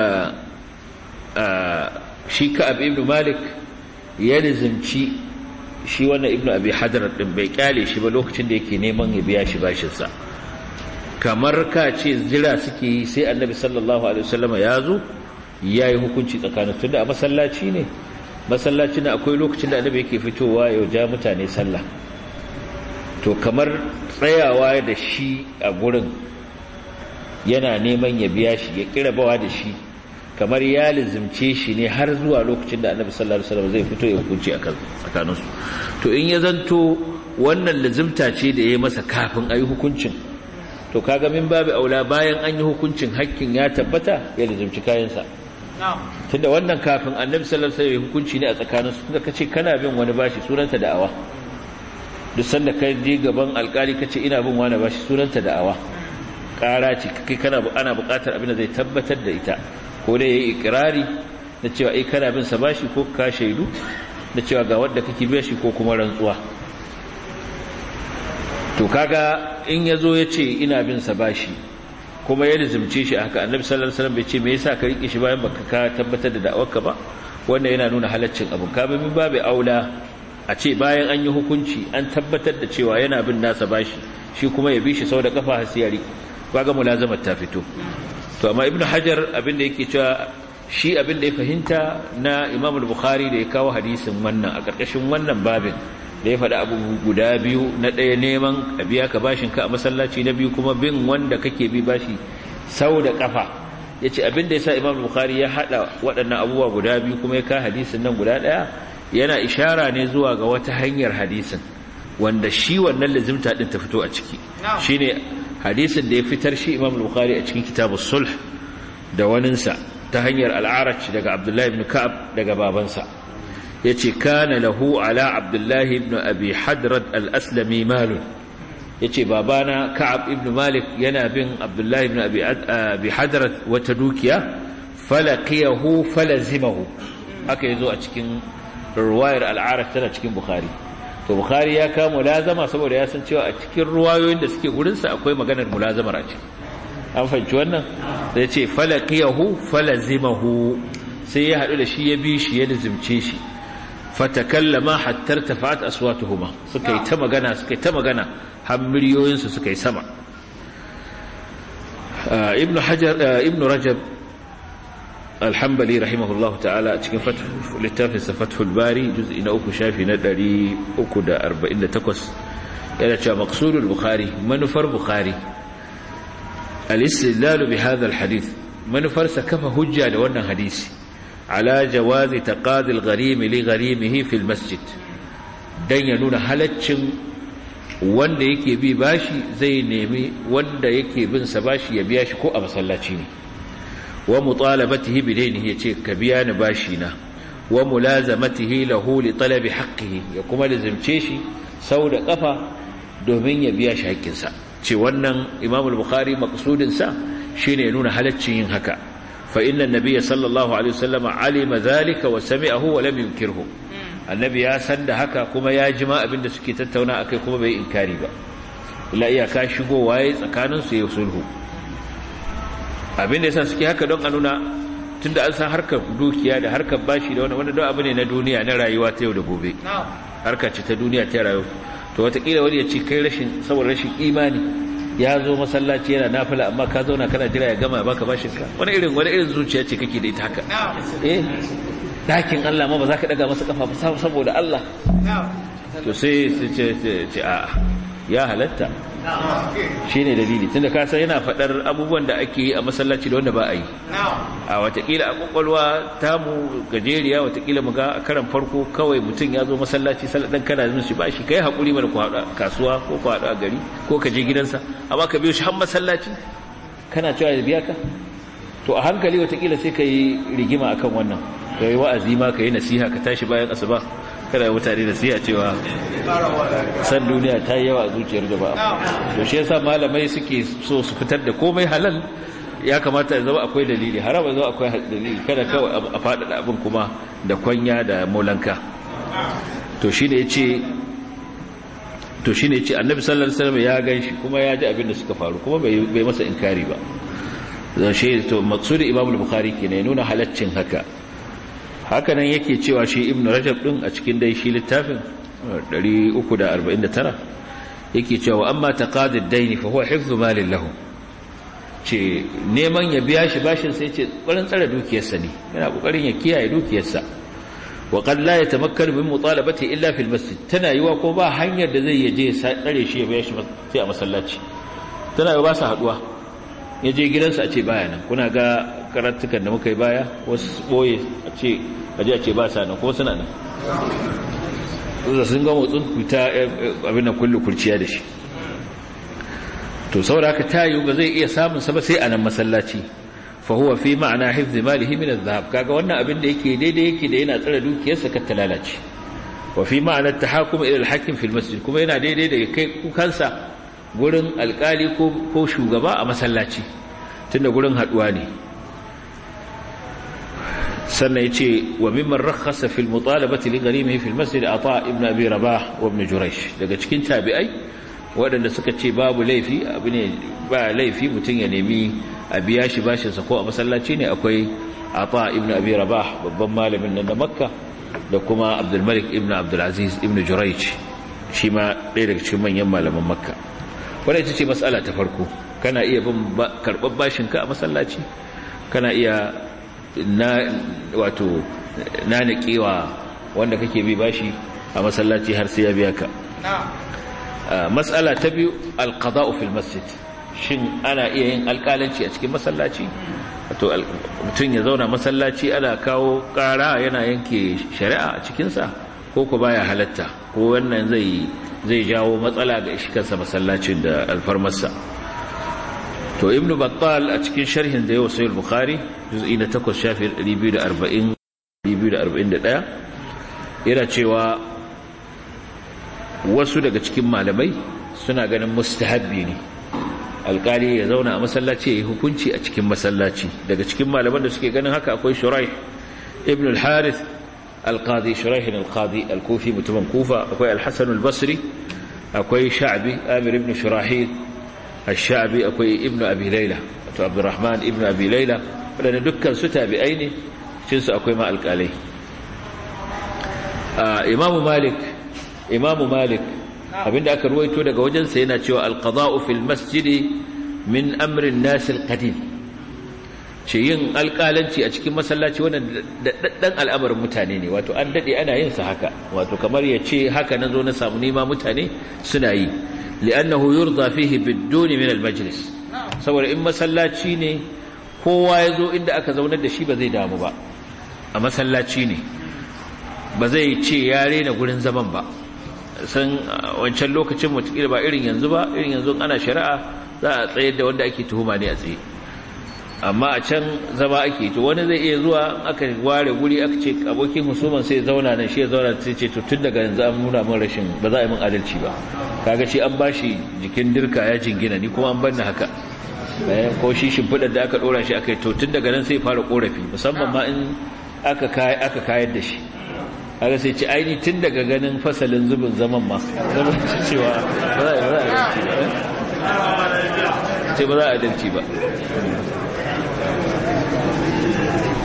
shi Ka'ab ibn Malik ya rizimci shi wannan ibnu abi hadar din bai kyale shi ba lokacin da yake neman ya biya shi bashin sa kamar ka ce zira suke yi sai annabi sallallahu alaihi wasallama ya zo yayi hukunci tsakanin tunda a masallaci ne masallaci ne akwai lokacin da annabi yake fitowa ya ja mutane sallah to kamar tsayawa da shi a gurin yana neman ya biya shi ya kira bawa da shi kamar ya lizimce shi ne har zuwa lokacin da annabi sallallahu alaihi wasallam zai fito ya hukunci akan tsakaninsu to in ya zanto wannan lizimta ce da ya masa kafin ayi hukuncin to kaga min babu aula bayan an yi hukuncin hakkin ya tabbata ya lizimci kayansa tunda wannan kafin annabi sallallahu alaihi wasallam hukunci ne a tsakaninsu tunda kace kana bin wani bashi sunanta da'awa duk sanda kai je gaban alkali kace ina bin wani bashi sunanta da'awa ƙara ce kai kana ana buƙatar abin da zai tabbatar da ita ko dai yayi ikrari da cewa ai kana bin sa bashi ko ka shaidu da cewa ga wanda kake biya shi ko kuma rantsuwa to kaga in yazo yace ina bin sa bashi kuma ya rizumce shi haka annabi sallallahu alaihi wasallam bai ce me yasa ka rike shi bayan baka ka tabbatar da da'awarka ba wannan yana nuna halaccin abu ka ba min babu aula a ce bayan an yi hukunci an tabbatar da cewa yana bin nasa bashi shi kuma ya bi shi sau da kafa hasiyari kaga mulazamar ta fito to amma ibnu hajar abinda yake cewa shi abinda ya fahimta na imam al-bukhari da ya kawo hadisin wannan a karkashin wannan babin da ya faɗi abu guda biyu na ɗaya neman a biya ka bashin ka a masallaci na biyu kuma bin wanda kake bi bashi sau da kafa yace abinda yasa imam al-bukhari ya hada waɗannan abubuwa guda biyu kuma ya kawo hadisin nan guda ɗaya yana ishara ne zuwa ga wata hanyar hadisin wanda shi wannan lazimta din ta fito a ciki shine hadisin da ya fitar shi Imam Bukhari a cikin kitabus sulh da waninsa ta hanyar al-Arach daga Abdullah ibn Ka'ab daga babansa yace kana lahu ala Abdullah ibn Abi Hadrad al-Aslami malun yace babana Ka'ab ibn Malik yana bin Abdullah ibn Abi Abi Hadrad wata dukiya falaqiyahu falazimahu haka yazo a cikin ruwayar al-Arach tana cikin Bukhari to bukhari ya kawo mulazama saboda ya san cewa a cikin ruwayoyin da suke gurinsa akwai maganar mulazamar a ciki an fahimci wannan sai ce falaqiyahu falazimahu sai ya hadu da shi ya bi shi ya lazimce shi fatakallama hatta tafat aswatuhuma suka yi ta magana suka yi ta magana har miliyoyin su suka yi sama ibn hajar ibn rajab alhambali rahimahullahu ta'ala a cikin littafinsa fathul bari juz'i na uku shafi na 348 yana cewa maqsudul bukhari manufar bukhari al-istidlal bi hadha al-hadith manufar sa kafa hujja da wannan hadisi ala jawazi taqadi al-gharim li gharimihi fi al-masjid dan ya nuna halaccin wanda yake bi bashi zai nemi wanda yake bin sa bashi ya biya shi ko a masallaci ne wa mutalabatihi bidainihi yace ka biya ni bashi na wa mulazamatihi lahu li talabi haqqihi ya kuma lazimce shi sau da kafa domin ya biya shi haƙƙinsa ce wannan Imam al-Bukhari maqsudin sa shine ya nuna halaccin yin haka fa inna an-nabiy sallallahu alaihi wasallam alima dhalika wa sami'ahu wa lam yunkirhu annabi ya san da haka kuma ya jima abinda suke tattauna akai kuma bai inkari ba illa iyaka shigowa yayi tsakanin su ya sulhu abinda yasa suke haka don a nuna tunda an san harkar dukiya da harkar bashi da wani wani don abu ne na duniya na rayuwa ta yau da gobe harka ce ta duniya ta rayuwa to watakila wani ya ce kai rashin saboda rashin imani ya zo masallaci yana nafila amma ka zauna kana jira ya gama baka bashin ka wani irin wani irin zuciya ce kake da ita haka eh dakin Allah ma ba za ka daga masa kafa ba saboda Allah to sai ce ce a ya halatta shi ne dalili tunda ka san yana faɗar abubuwan da ake yi a masallaci da wanda ba a yi a watakila a kwakwalwa tamu gajeriya watakila mu ga a karan farko kawai mutum ya zo masallaci saladan kana zin shi ba shi kai haƙuri mana ku haɗu a kasuwa ko ku haɗu a gari ko ka je gidansa amma ka biyo shi har masallaci kana cewa ya biya ka to a hankali watakila sai ka yi rigima akan wannan ka yi wa'azi ma ka yi nasiha ka tashi bayan asuba kada mutane da siya cewa san duniya ta yi yawa a zuciyar jama'a to shi yasa malamai suke so su fitar da komai halal ya kamata ya zama akwai dalili haram ya zama akwai dalili kada kawai a faɗaɗa abin kuma da kwanya da molanka to shi ne ce to shi ne ce annabi sallallahu alaihi wasallam ya ganshi kuma ya ji abin da suka faru kuma bai masa inkari ba zan shi to maksudi imam al-bukhari kenan ya nuna halaccin haka hakanan yake cewa shi ibn rajab din a cikin dai shi littafin 349 yake cewa amma taqadid daini fa huwa hifdhu malin lahu ce neman ya biya shi bashin sai ce ƙoƙarin tsare dukiyarsa ne yana ƙoƙarin ya kiyaye dukiyarsa wa qad la yatamakkanu min mutalabati illa fil masjid tana yiwa ko ba hanyar da zai yaje ya tsare shi ya biya shi sai a masallaci tana yiwa ba su haduwa ya je gidansa a ce baya nan kuna ga karatukan da muka yi baya wasu boye a ce aje a ce ba sa nan ko suna nan da sun ga motsin kuta abin da kullu kurciya da shi to saboda haka tayu ba zai iya samun sa ba sai a nan masallaci fa huwa fi ma'ana hifz malihi min adh-dhahab kaga wannan abin da yake daidai yake da yana tsare dukiyarsa kar ta lalace wa fi ma'ana at-tahakum ila al-hakim fi al-masjid kuma yana daidai da kai kukansa gurin alkali ko ko shugaba a masallaci tunda gurin haduwa ne sannan yace wa mimman rakhasa fi al-mutalabati li gharimihi fi al-masjid ata ibn abi rabah wa ibn juraysh daga cikin tabi'ai waɗanda suka ce babu laifi abu ne ba laifi mutum ya nemi a biya shi bashinsa ko a masallaci ne akwai ata ibn abi rabah babban malamin nan da makka da kuma abdulmalik ibn abdulaziz ibn juraic shi ma ɗaya daga cikin manyan malaman makka wadda ita ce matsala ta farko kana iya bin karɓar bashinka a masallaci kana iya na wato nanikewa wanda kake bi bashi a masallaci har sai ya biya ka matsala ta biyu alqada'u fil masjid shin ana iya yin alƙalanci a cikin masallaci to mutum ya zauna masallaci ana kawo ƙara yana yanke shari'a a cikinsa ko ku baya halatta ko wannan zai zai jawo matsala ga shi kansa masallacin da alfarmarsa to ibnu battal a cikin sharhin da yau sai bukhari juz'i na 8 shafi 240 241 yana cewa wasu daga cikin malamai suna ganin mustahabbi ne alkali ya zauna a masallaci ya yi hukunci a cikin masallaci daga cikin malaman da suke ganin haka akwai shurai ibn al-harith al-qadi shuraih al-qadi al-kufi mutumin kufa akwai al-hasan al-basri akwai sha'bi amir ibn shurahil al-sha'bi akwai ibn abi layla wato abdurrahman ibn abi layla wadanda dukkan su tabi'ai ne cikin su akwai ma alkalai imamu malik imamu malik abinda aka ruwaito daga wajensa yana cewa alqada'u fil masjidi min amrin nasil qadim ce yin alƙalanci a cikin masallaci wannan daddan al'amarin mutane ne wato an dade ana yin sa haka wato kamar ya ce haka na zo na samu nima mutane suna yi li'annahu yurda fihi biduni min al-majlis saboda in masallaci ne kowa ya zo inda aka zaunar da shi ba zai damu ba a masallaci ne ba zai ce ya rena gurin zaman ba san wancan lokacin mutukila ba irin yanzu ba irin yanzu ana shari'a za a tsayar da wanda ake tuhuma ne a tsaye amma a can zama ake to wani zai iya zuwa aka ware guri aka ce abokin musulman sai zauna nan shi ya zauna sai ce to tun daga yanzu an nuna min rashin ba za a yi min adalci ba kaga shi an bashi jikin dirka ya jingina ni kuma an banni haka ko shi shimfiɗar da aka ɗora shi aka yi to tun daga nan sai fara ƙorafi musamman ma in aka kayar da shi haka sai ce aini tun daga ganin fasalin zubin zaman ma zama cewa ba za a adalci ba ce ba za a adalci ba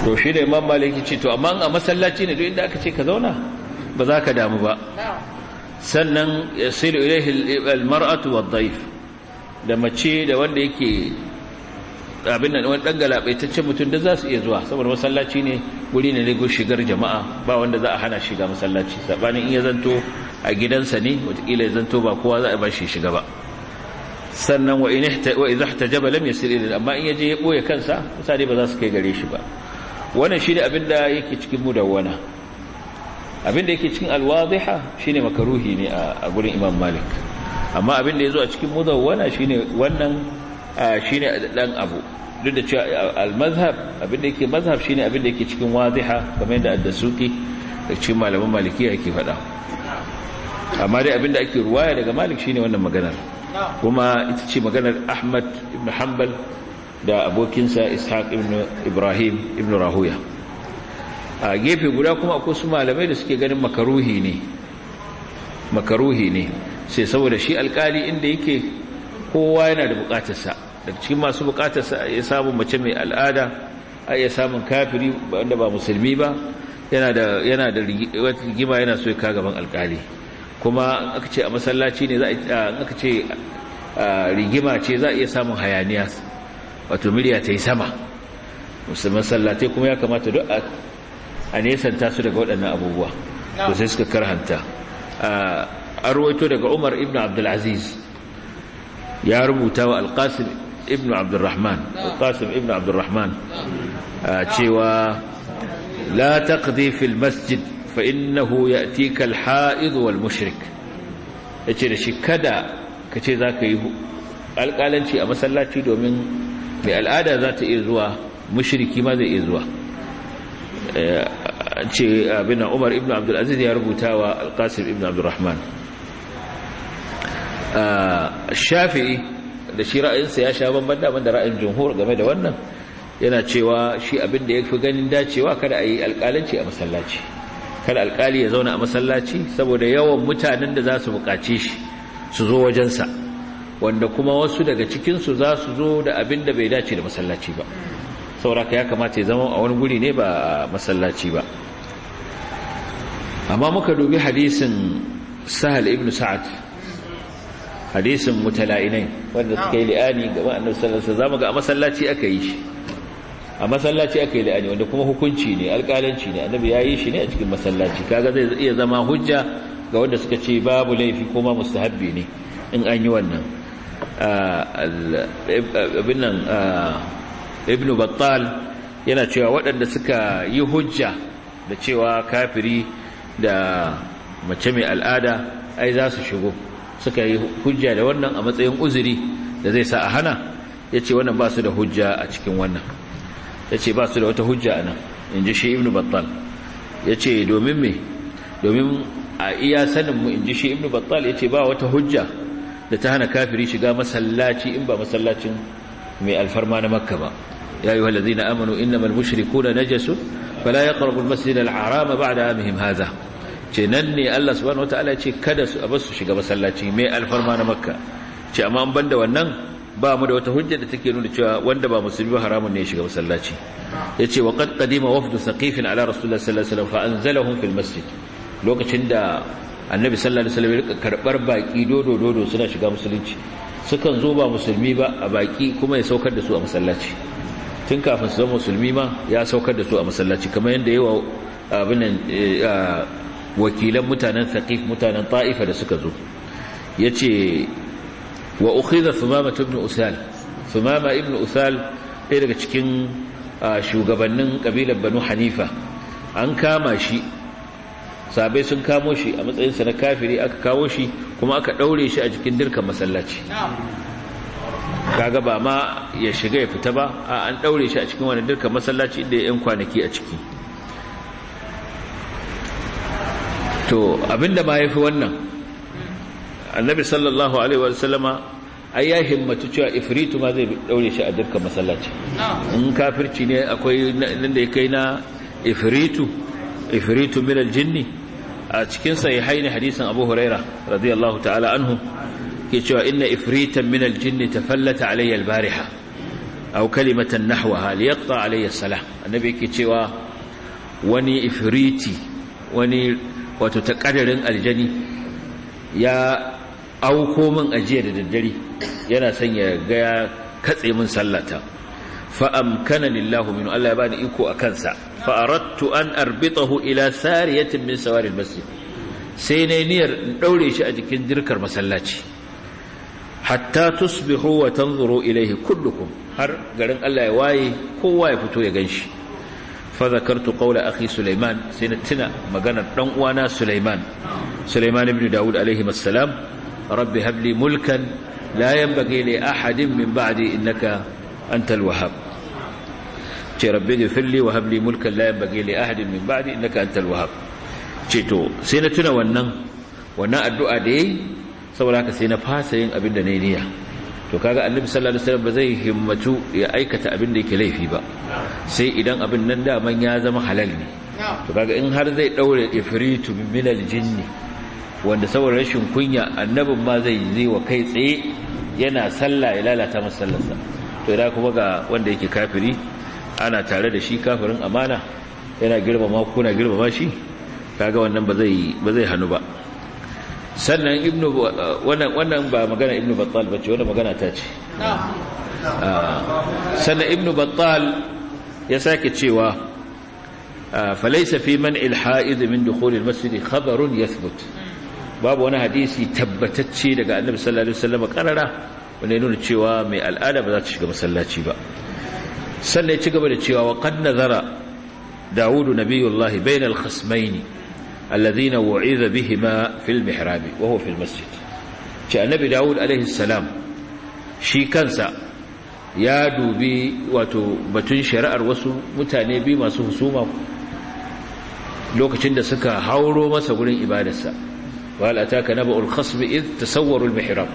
to shi da imam maliki ce to amma a masallaci ne duk inda aka ce ka zauna ba za ka damu ba sannan yasilu ilaihi almar'atu wadh-dhayf da mace da wanda yake abin nan wani dan galabaitaccen mutum da za su iya zuwa saboda masallaci ne guri ne ne shigar jama'a ba wanda za a hana shiga masallaci sabanin in ya zanto a gidansa ne wataƙila ya zanto ba kowa za a ba shi shiga ba sannan wa idza ihtajaba lam yasir ila amma in yaje ya boye kansa mutane ba za su kai gare shi ba wannan shine abinda yake cikin mudawwana abinda yake cikin alwadhiha shine makaruhi ne a gurin Imam Malik amma abinda yazo a cikin mudawwana shine wannan shine dan abu duk da cewa al-mazhab abinda yake mazhab shine abinda yake cikin wadhiha kamar yadda ad-dasuki da cikin malaman malikiya yake faɗa amma dai abinda ake ruwaya daga Malik shine wannan maganar kuma ita ce maganar Ahmad ibn Hanbal da abokinsa Ishaq ibn Ibrahim ibn Rahuya a gefe guda kuma akwai su malamai da suke ganin makaruhi ne makaruhi ne sai saboda shi alkali inda yake kowa yana da bukatarsa daga cikin masu bukatarsa ya samu mace mai al'ada a iya samun kafiri wanda ba musulmi ba yana da yana da rigima yana so ya ka gaban alkali kuma aka ce a masallaci ne za a aka ce rigima ce za a iya samun hayaniya wato miliya ta yi sama musamman sallatai kuma ya kamata duk a nesanta su daga waɗannan abubuwa to sai suka karhanta a ruwaito daga umar ibn abdulaziz ya rubuta wa alƙasim ibn abdurrahman alƙasim ibn abdurrahman cewa la taqdi fil masjid fa innahu ya'tika al-ha'id wal mushrik yace da shi kada kace zaka yi alƙalanci a masallaci domin mai al'ada za ta iya zuwa mushriki ma zai iya zuwa ce abin Umar ibn Abdul Aziz ya rubuta wa Al-Qasim ibn Abdul Rahman Shafi'i da shi ra'ayinsa ya sha bamban da da ra'ayin jumhur game da wannan yana cewa shi abin da yafi ganin dacewa kada a yi alƙalanci a masallaci kada alƙali ya zauna a masallaci saboda yawan mutanen da za su buƙace shi su zo wajensa wanda kuma wasu daga cikinsu za su zo da abin da bai dace da masallaci ba sauraka ya kamata ya zama a wani guri ne ba a masallaci ba amma muka dubi hadisin sahal ibn sa'ad hadisin mutala'inai wanda suka yi li'ani gaba annabi sallallahu alaihi wasallam ga a masallaci aka yi shi a masallaci aka yi li'ani wanda kuma hukunci ne alƙalanci ne annabi ya yi shi ne a cikin masallaci kaga zai iya zama hujja ga wanda suka ce babu laifi kuma mustahabbi ne in an yi wannan abin nan ibn battal yana cewa waɗanda suka yi hujja da cewa kafiri da mace mai al'ada ai za su shigo suka yi hujja da wannan a matsayin uzuri da zai sa a hana ya ce wannan ba su da hujja a cikin wannan ya ce ba su da wata hujja a nan in ji shi ibn battal ya ce domin me domin a iya saninmu in ji shi ibn battal ya ce ba wata hujja da ta hana kafiri shiga masallaci in ba masallacin mai alfarma na makka ba ya yi wallazi na amanu innamal mushrikuna najasu fala yaqrabu almasjid alharama ba'da amihim hadha ce nan ne Allah subhanahu wataala ya ce kada su abasu shiga masallaci mai alfarma na makka ce amma an banda wannan ba mu da wata hujja da take nuna cewa wanda ba musulmi ba haramun ne ya shiga masallaci yace wa qad qadima wafdu saqif ala rasulillah sallallahu alaihi wasallam fa anzalahum fil masjid lokacin da annabi sallallahu alaihi wasallam ya karbar baki dodo dodo suna shiga musulunci sukan zo ba musulmi ba a baki kuma ya saukar da su a masallaci tun kafin su zama musulmi ma ya saukar da su a masallaci kamar yadda yawa abin nan wakilan mutanen thaqif mutanen ta'ifa da suka zo yace wa ukhidha thumama ibn usal thumama ibn usal ɗaya daga cikin shugabannin kabilar banu hanifa an kama shi sabai sun kamo shi a matsayinsa na kafiri aka kawo shi kuma aka ɗaure shi a jikin dirkan masallaci kaga ba ma ya shiga ya fita ba a an ɗaure shi a cikin wani dirkan masallaci inda ya yan kwanaki a ciki to abinda ma ya fi wannan annabi sallallahu alaihi wa sallama ai ya himmatu cewa ifritu ma zai ɗaure shi a dirkan masallaci in kafirci ne akwai nan da ya kai na ifritu ifritu min aljinni a cikin sahihaini hadisin Abu Huraira radiyallahu ta'ala anhu ke cewa inna ifritan min aljinni tafallata alayya albariha aw kalimatan nahwaha liyaqta alayya salah annabi yake cewa wani ifriti wani wato takaddarin aljani ya auko min ajiya da daddare yana son ya ga ya katse min sallata fa amkana lillahu min Allah ya bani iko akan sa fa aradtu an arbitahu ila sariyatin min sawari almasjid sai ne niyyar in daure shi a jikin dirkar masallaci hatta tusbihu wa tanzuru ilayhi kullukum har garin Allah ya waye kowa ya fito ya ganshi fa zakartu qawla akhi sulaiman sai na tuna maganar dan uwana sulaiman sulaiman ibn daud alaihi assalam rabbi hab li mulkan la yanbaghi li ahadin min ba'di innaka antal wahhab ce rabbi ighfir li wa hab li mulkan la yanbaghi li ahadin min ba'di innaka antal wahhab ce to sai na tuna wannan wannan addu'a da yayi saboda haka sai na fasa yin abin da na yi niyya to kaga annabi sallallahu alaihi wasallam ba zai himmatu ya aikata abin da yake laifi ba sai idan abin nan daman ya zama halal ne to kaga in har zai daure ifritu min aljinni wanda saboda rashin kunya annabin ma zai zai wa kai tsaye yana sallah ya lalata masa sallarsa to idan kuma ga wanda yake kafiri ana tare da shi kafirin amana yana girmama kuna girmama shi kaga wannan ba zai ba zai hanu ba sannan ibnu wannan wannan ba magana ibnu battal bace wannan magana ta ce sannan ibnu battal ya sake cewa falaysa fi man al-ha'id min dukhul al-masjid khabarun yathbut babu wani hadisi tabbatacce daga annabi sallallahu alaihi wasallam karara wanda nuna cewa mai al'ada ba za ta shiga masallaci ba sannan ya ci gaba da cewa wa qad nazara dawudu nabiyullahi bainal khasmaini الذين وعظ بهما في المحراب وهو في المسجد ce annabi dawud alaihi salam shi kansa ya dubi wato batun shari'ar wasu mutane biyu masu husuma lokacin da suka hauro masa gurin ibadarsa wal ataka naba'ul khasb id tasawwaru al mihrab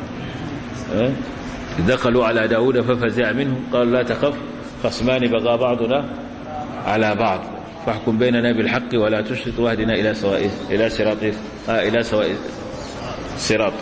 دخلوا على داود ففزع منهم قال لا تخف خصمان بغى بعضنا على بعض فاحكم بيننا بالحق ولا تشرط واهدنا إلى سواء إلى صراط آه إلى سواء صراط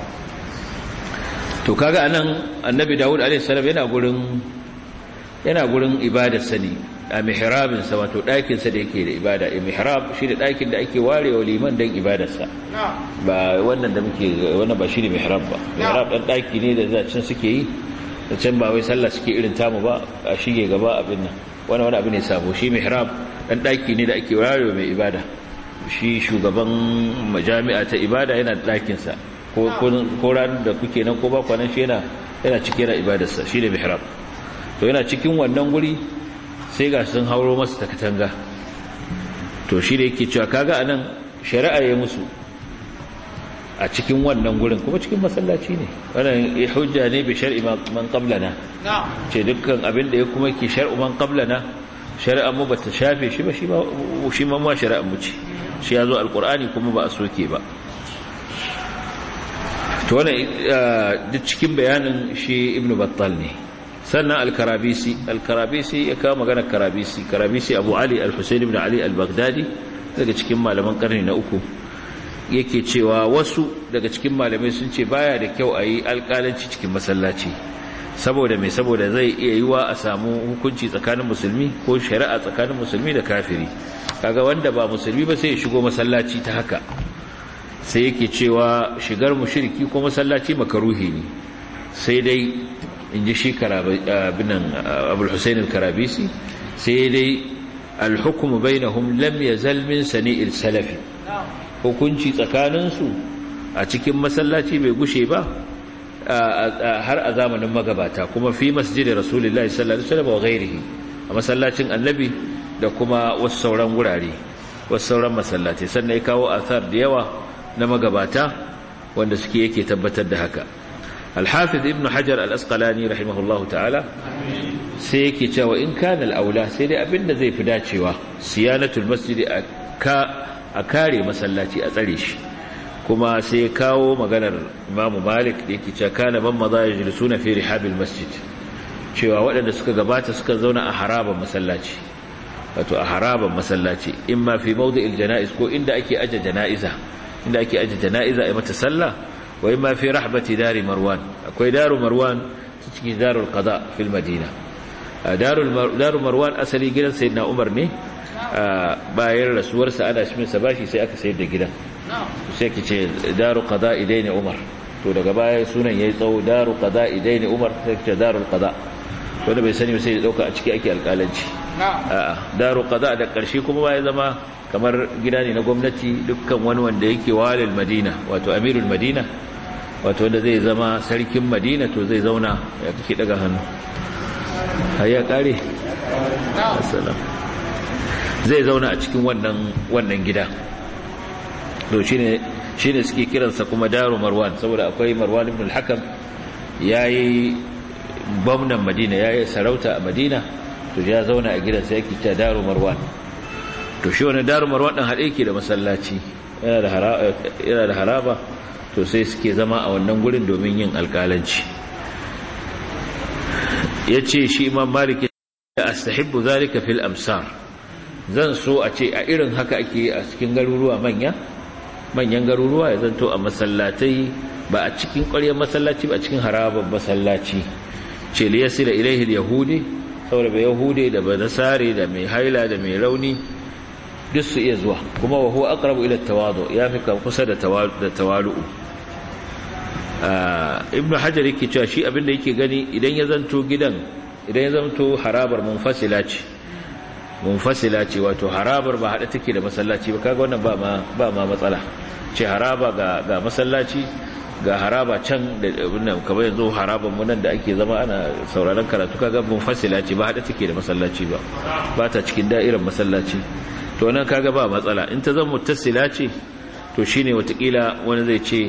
to kaga anan annabi Dawud alaihi salam yana gurin yana gurin ibadar sani a mihrabin sa wato ɗakin sa da yake da ibada a mihrab shi da ɗakin da ake warewa liman dan ibadar sa ba wannan da muke wannan ba shi ne mihrab ba mihrab dan ɗaki ne da zacin suke yi da can ba wai sallah suke irin tamu ba a shige gaba abin nan wani wani abu ne sabo shi mihrab dan daki ne da ake warewa mai ibada shi shugaban majami'a ta ibada yana dakin sa ko ko ran da kuke nan ko ba kwanan shi yana yana cikin ibadar sa shi ne mihrab to yana cikin wannan guri sai ga sun hauro masa ta katanga to shi da yake cewa kaga anan shari'a ya musu a cikin wannan gurin kuma cikin masallaci ne wannan hujja ne bi shar'i man qablana ce dukkan abin da ya kuma ke shar'u man qablana shari'a mu bata shafe shi ba shi ma shi ma ma shari'a mu ce shi yazo alqur'ani kuma ba a soke ba to wannan duk cikin bayanin shi ibnu battal ne sannan al-karabisi al-karabisi ya kawo magana karabisi karabisi abu ali al-husayn ibn ali al-baghdadi daga cikin malaman karni na uku yake cewa wasu daga cikin malamai sun ce baya da kyau a yi alƙalanci cikin masallaci saboda mai saboda zai iya yi wa a samu hukunci tsakanin musulmi ko shari'a tsakanin musulmi da kafiri kaga wanda ba musulmi ba sai ya shigo masallaci ta haka sai yake cewa shigar mushriki ko masallaci makaruhi ne sai dai in ji shi binan abul husain al-karabisi sai dai al-hukmu bainahum lam yazal min sani'il salafi hukunci tsakaninsu a cikin masallaci bai gushe ba har a zamanin magabata kuma fi masjidin rasulullahi sallallahu alaihi wasallam wa ghairihi a masallacin annabi da kuma wasu sauran gurare wasu sauran masallaci sannan ya kawo athar da yawa na magabata wanda suke yake tabbatar da haka al-hafiz ibn hajar al-asqalani rahimahullahu ta'ala sai yake cewa in kana al-aula sai dai abinda zai fi dacewa siyanatul masjidi a kare masallaci a tsare shi kuma sai kawo maganar imamu malik da yake cewa kana ban maza ya jilisu na fi rihabil masjid cewa waɗanda suka gabata suka zauna a haraban masallaci wato a haraban masallaci in ma fi mawdi'il janaiz ko inda ake aje janaiza inda ake aje janaiza a mata sallah wa in ma fi rahbati dari marwan akwai daru marwan cikin darul qada fil madina daru marwan asali gidan sayyidina umar ne bayan rasuwarsa ana shi masa bashi sai aka sayar da gidan sai ki ce daru qada idaini umar to daga baya sunan yayi tsawo daru qada idaini umar sai ki ce darul qada wanda bai sani sai ya dauka a ciki ake alƙalanci a'a daru qada da ƙarshe kuma ya zama kamar gida ne na gwamnati dukkan wani wanda yake walil madina wato amirul madina wato wanda zai zama sarkin madina to zai zauna ya kake daga hannu hayya kare assalam zai zauna a cikin wannan wannan gida to shine shine suke kiransa kuma daru marwan saboda akwai marwan ibn al-hakam yayi gwamnan madina yayi sarauta a madina to ya zauna a gidan sai yake ta daru marwan to shi wani daru marwan din hade yake da masallaci yana da haraba yana da haraba to sai suke zama a wannan gurin domin yin alƙalanci yace shi imam malik ya astahibbu zalika fil amsar zan so a ce a irin haka ake a cikin garuruwa manya manyan garuruwa ya zanto a masallatai ba a cikin ƙwaryar masallaci ba a cikin harabar masallaci ce li yasila ilaihi yahudi saboda bai yahudi da ba nasare da mai haila da mai rauni duk su iya zuwa kuma wa huwa aqrabu ila tawadu ya fi kusa da tawalu ibn hajar yake cewa shi abinda yake gani idan ya zanto gidan idan ya zanto harabar munfasila ce munfasila ce wato harabar ba hada take da masallaci ba kaga wannan ba ma ba ma matsala ce haraba ga ga masallaci ga haraba can da wannan kamar yanzu haraban mu nan da ake zama ana sauraron karatu kaga munfasila ce ba hada take da masallaci ba ba ta cikin da'irar masallaci to nan kaga ba matsala in ta zama muttasila ce to shine watakila wani zai ce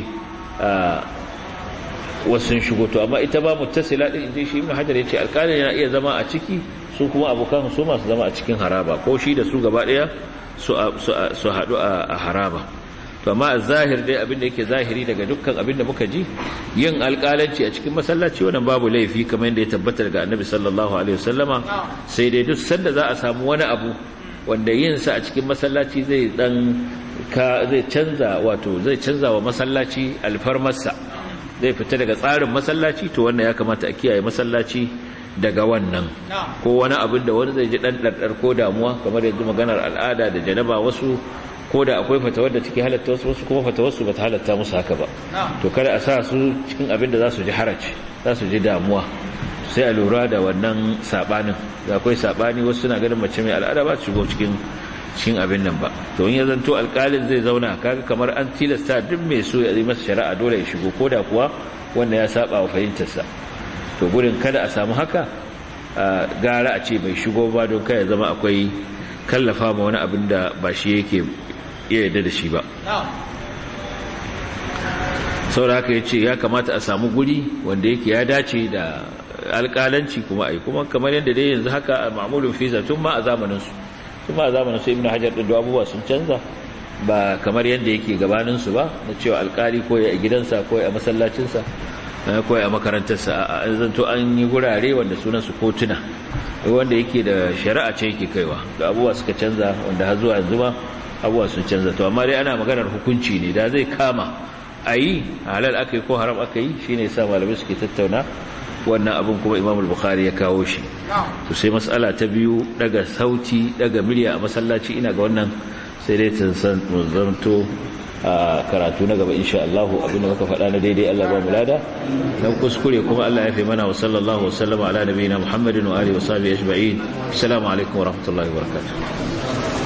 wasu sun shigo to amma ita ba muttasila din inda shi ibn hajar yace alƙalin yana iya zama a ciki su kuma abokan su masu zama a cikin haraba ko shi da su gaba daya su su hadu a haraba to amma zahir dai abinda yake zahiri daga dukkan abinda muka ji yin alƙalanci a cikin masallaci wannan babu laifi kamar yadda ya tabbata daga annabi sallallahu alaihi wasallama sai dai duk sanda za a samu wani abu wanda yin sa a cikin masallaci zai dan ka zai canza wato zai canza wa masallaci alfarmarsa zai fita daga tsarin masallaci to wannan ya kamata a kiyaye masallaci daga wannan ko wani abin da wani zai ji dan dardar ko damuwa kamar yanzu maganar al'ada da janaba wasu ko da akwai fatawar da take halatta wasu wasu kuma fatawar su bata halatta musu haka ba to kada a sa su cikin abin da za su ji haraci za su ji damuwa sai a lura da wannan sabanin da akwai sabani wasu suna ganin mace mai al'ada ba su shigo cikin cikin abin nan ba to in ya zanto alƙalin zai zauna kaga kamar an tilasta duk mai so ya yi masa shari'a dole ya shigo ko da kuwa wanda ya saba wa fahimtarsa to gurin kada a samu haka gara a ce bai shigo ba don kai ya zama akwai kallafa ma wani abin da ba shi yake iya yarda da shi ba saboda haka ya ce ya kamata a samu guri wanda yake ya dace da alƙalanci kuma ai kuma kamar yadda dai yanzu haka a ma'amulin fiza tun ma a zamaninsu kuma a zamanin su ibnu hajar din abubuwa sun canza ba kamar yadda yake gabanin su ba na cewa alkali ko ya gidansa ko ya masallacin sa ko ya makarantar sa a zanto an yi gurare wanda sunan su kotuna wanda yake da shari'a ce yake kaiwa da abubuwa suka canza wanda har zuwa yanzu ma abubuwa sun canza to amma dai ana maganar hukunci ne da zai kama ayi halal akai ko haram akai shine yasa malamai suke tattauna wannan abin kuma imam al-bukhari ya kawo shi to sai mas'ala ta biyu daga sauti daga murya a masallaci ina ga wannan sai dai san zanto a karatu na gaba insha Allah abin da muka faɗa na daidai Allah ba mu lada dan kuskure kuma Allah ya fi mana wa sallallahu wa sallama ala nabiyina Muhammadin wa alihi wa sahbihi ajma'in assalamu alaikum wa rahmatullahi wa barakatuh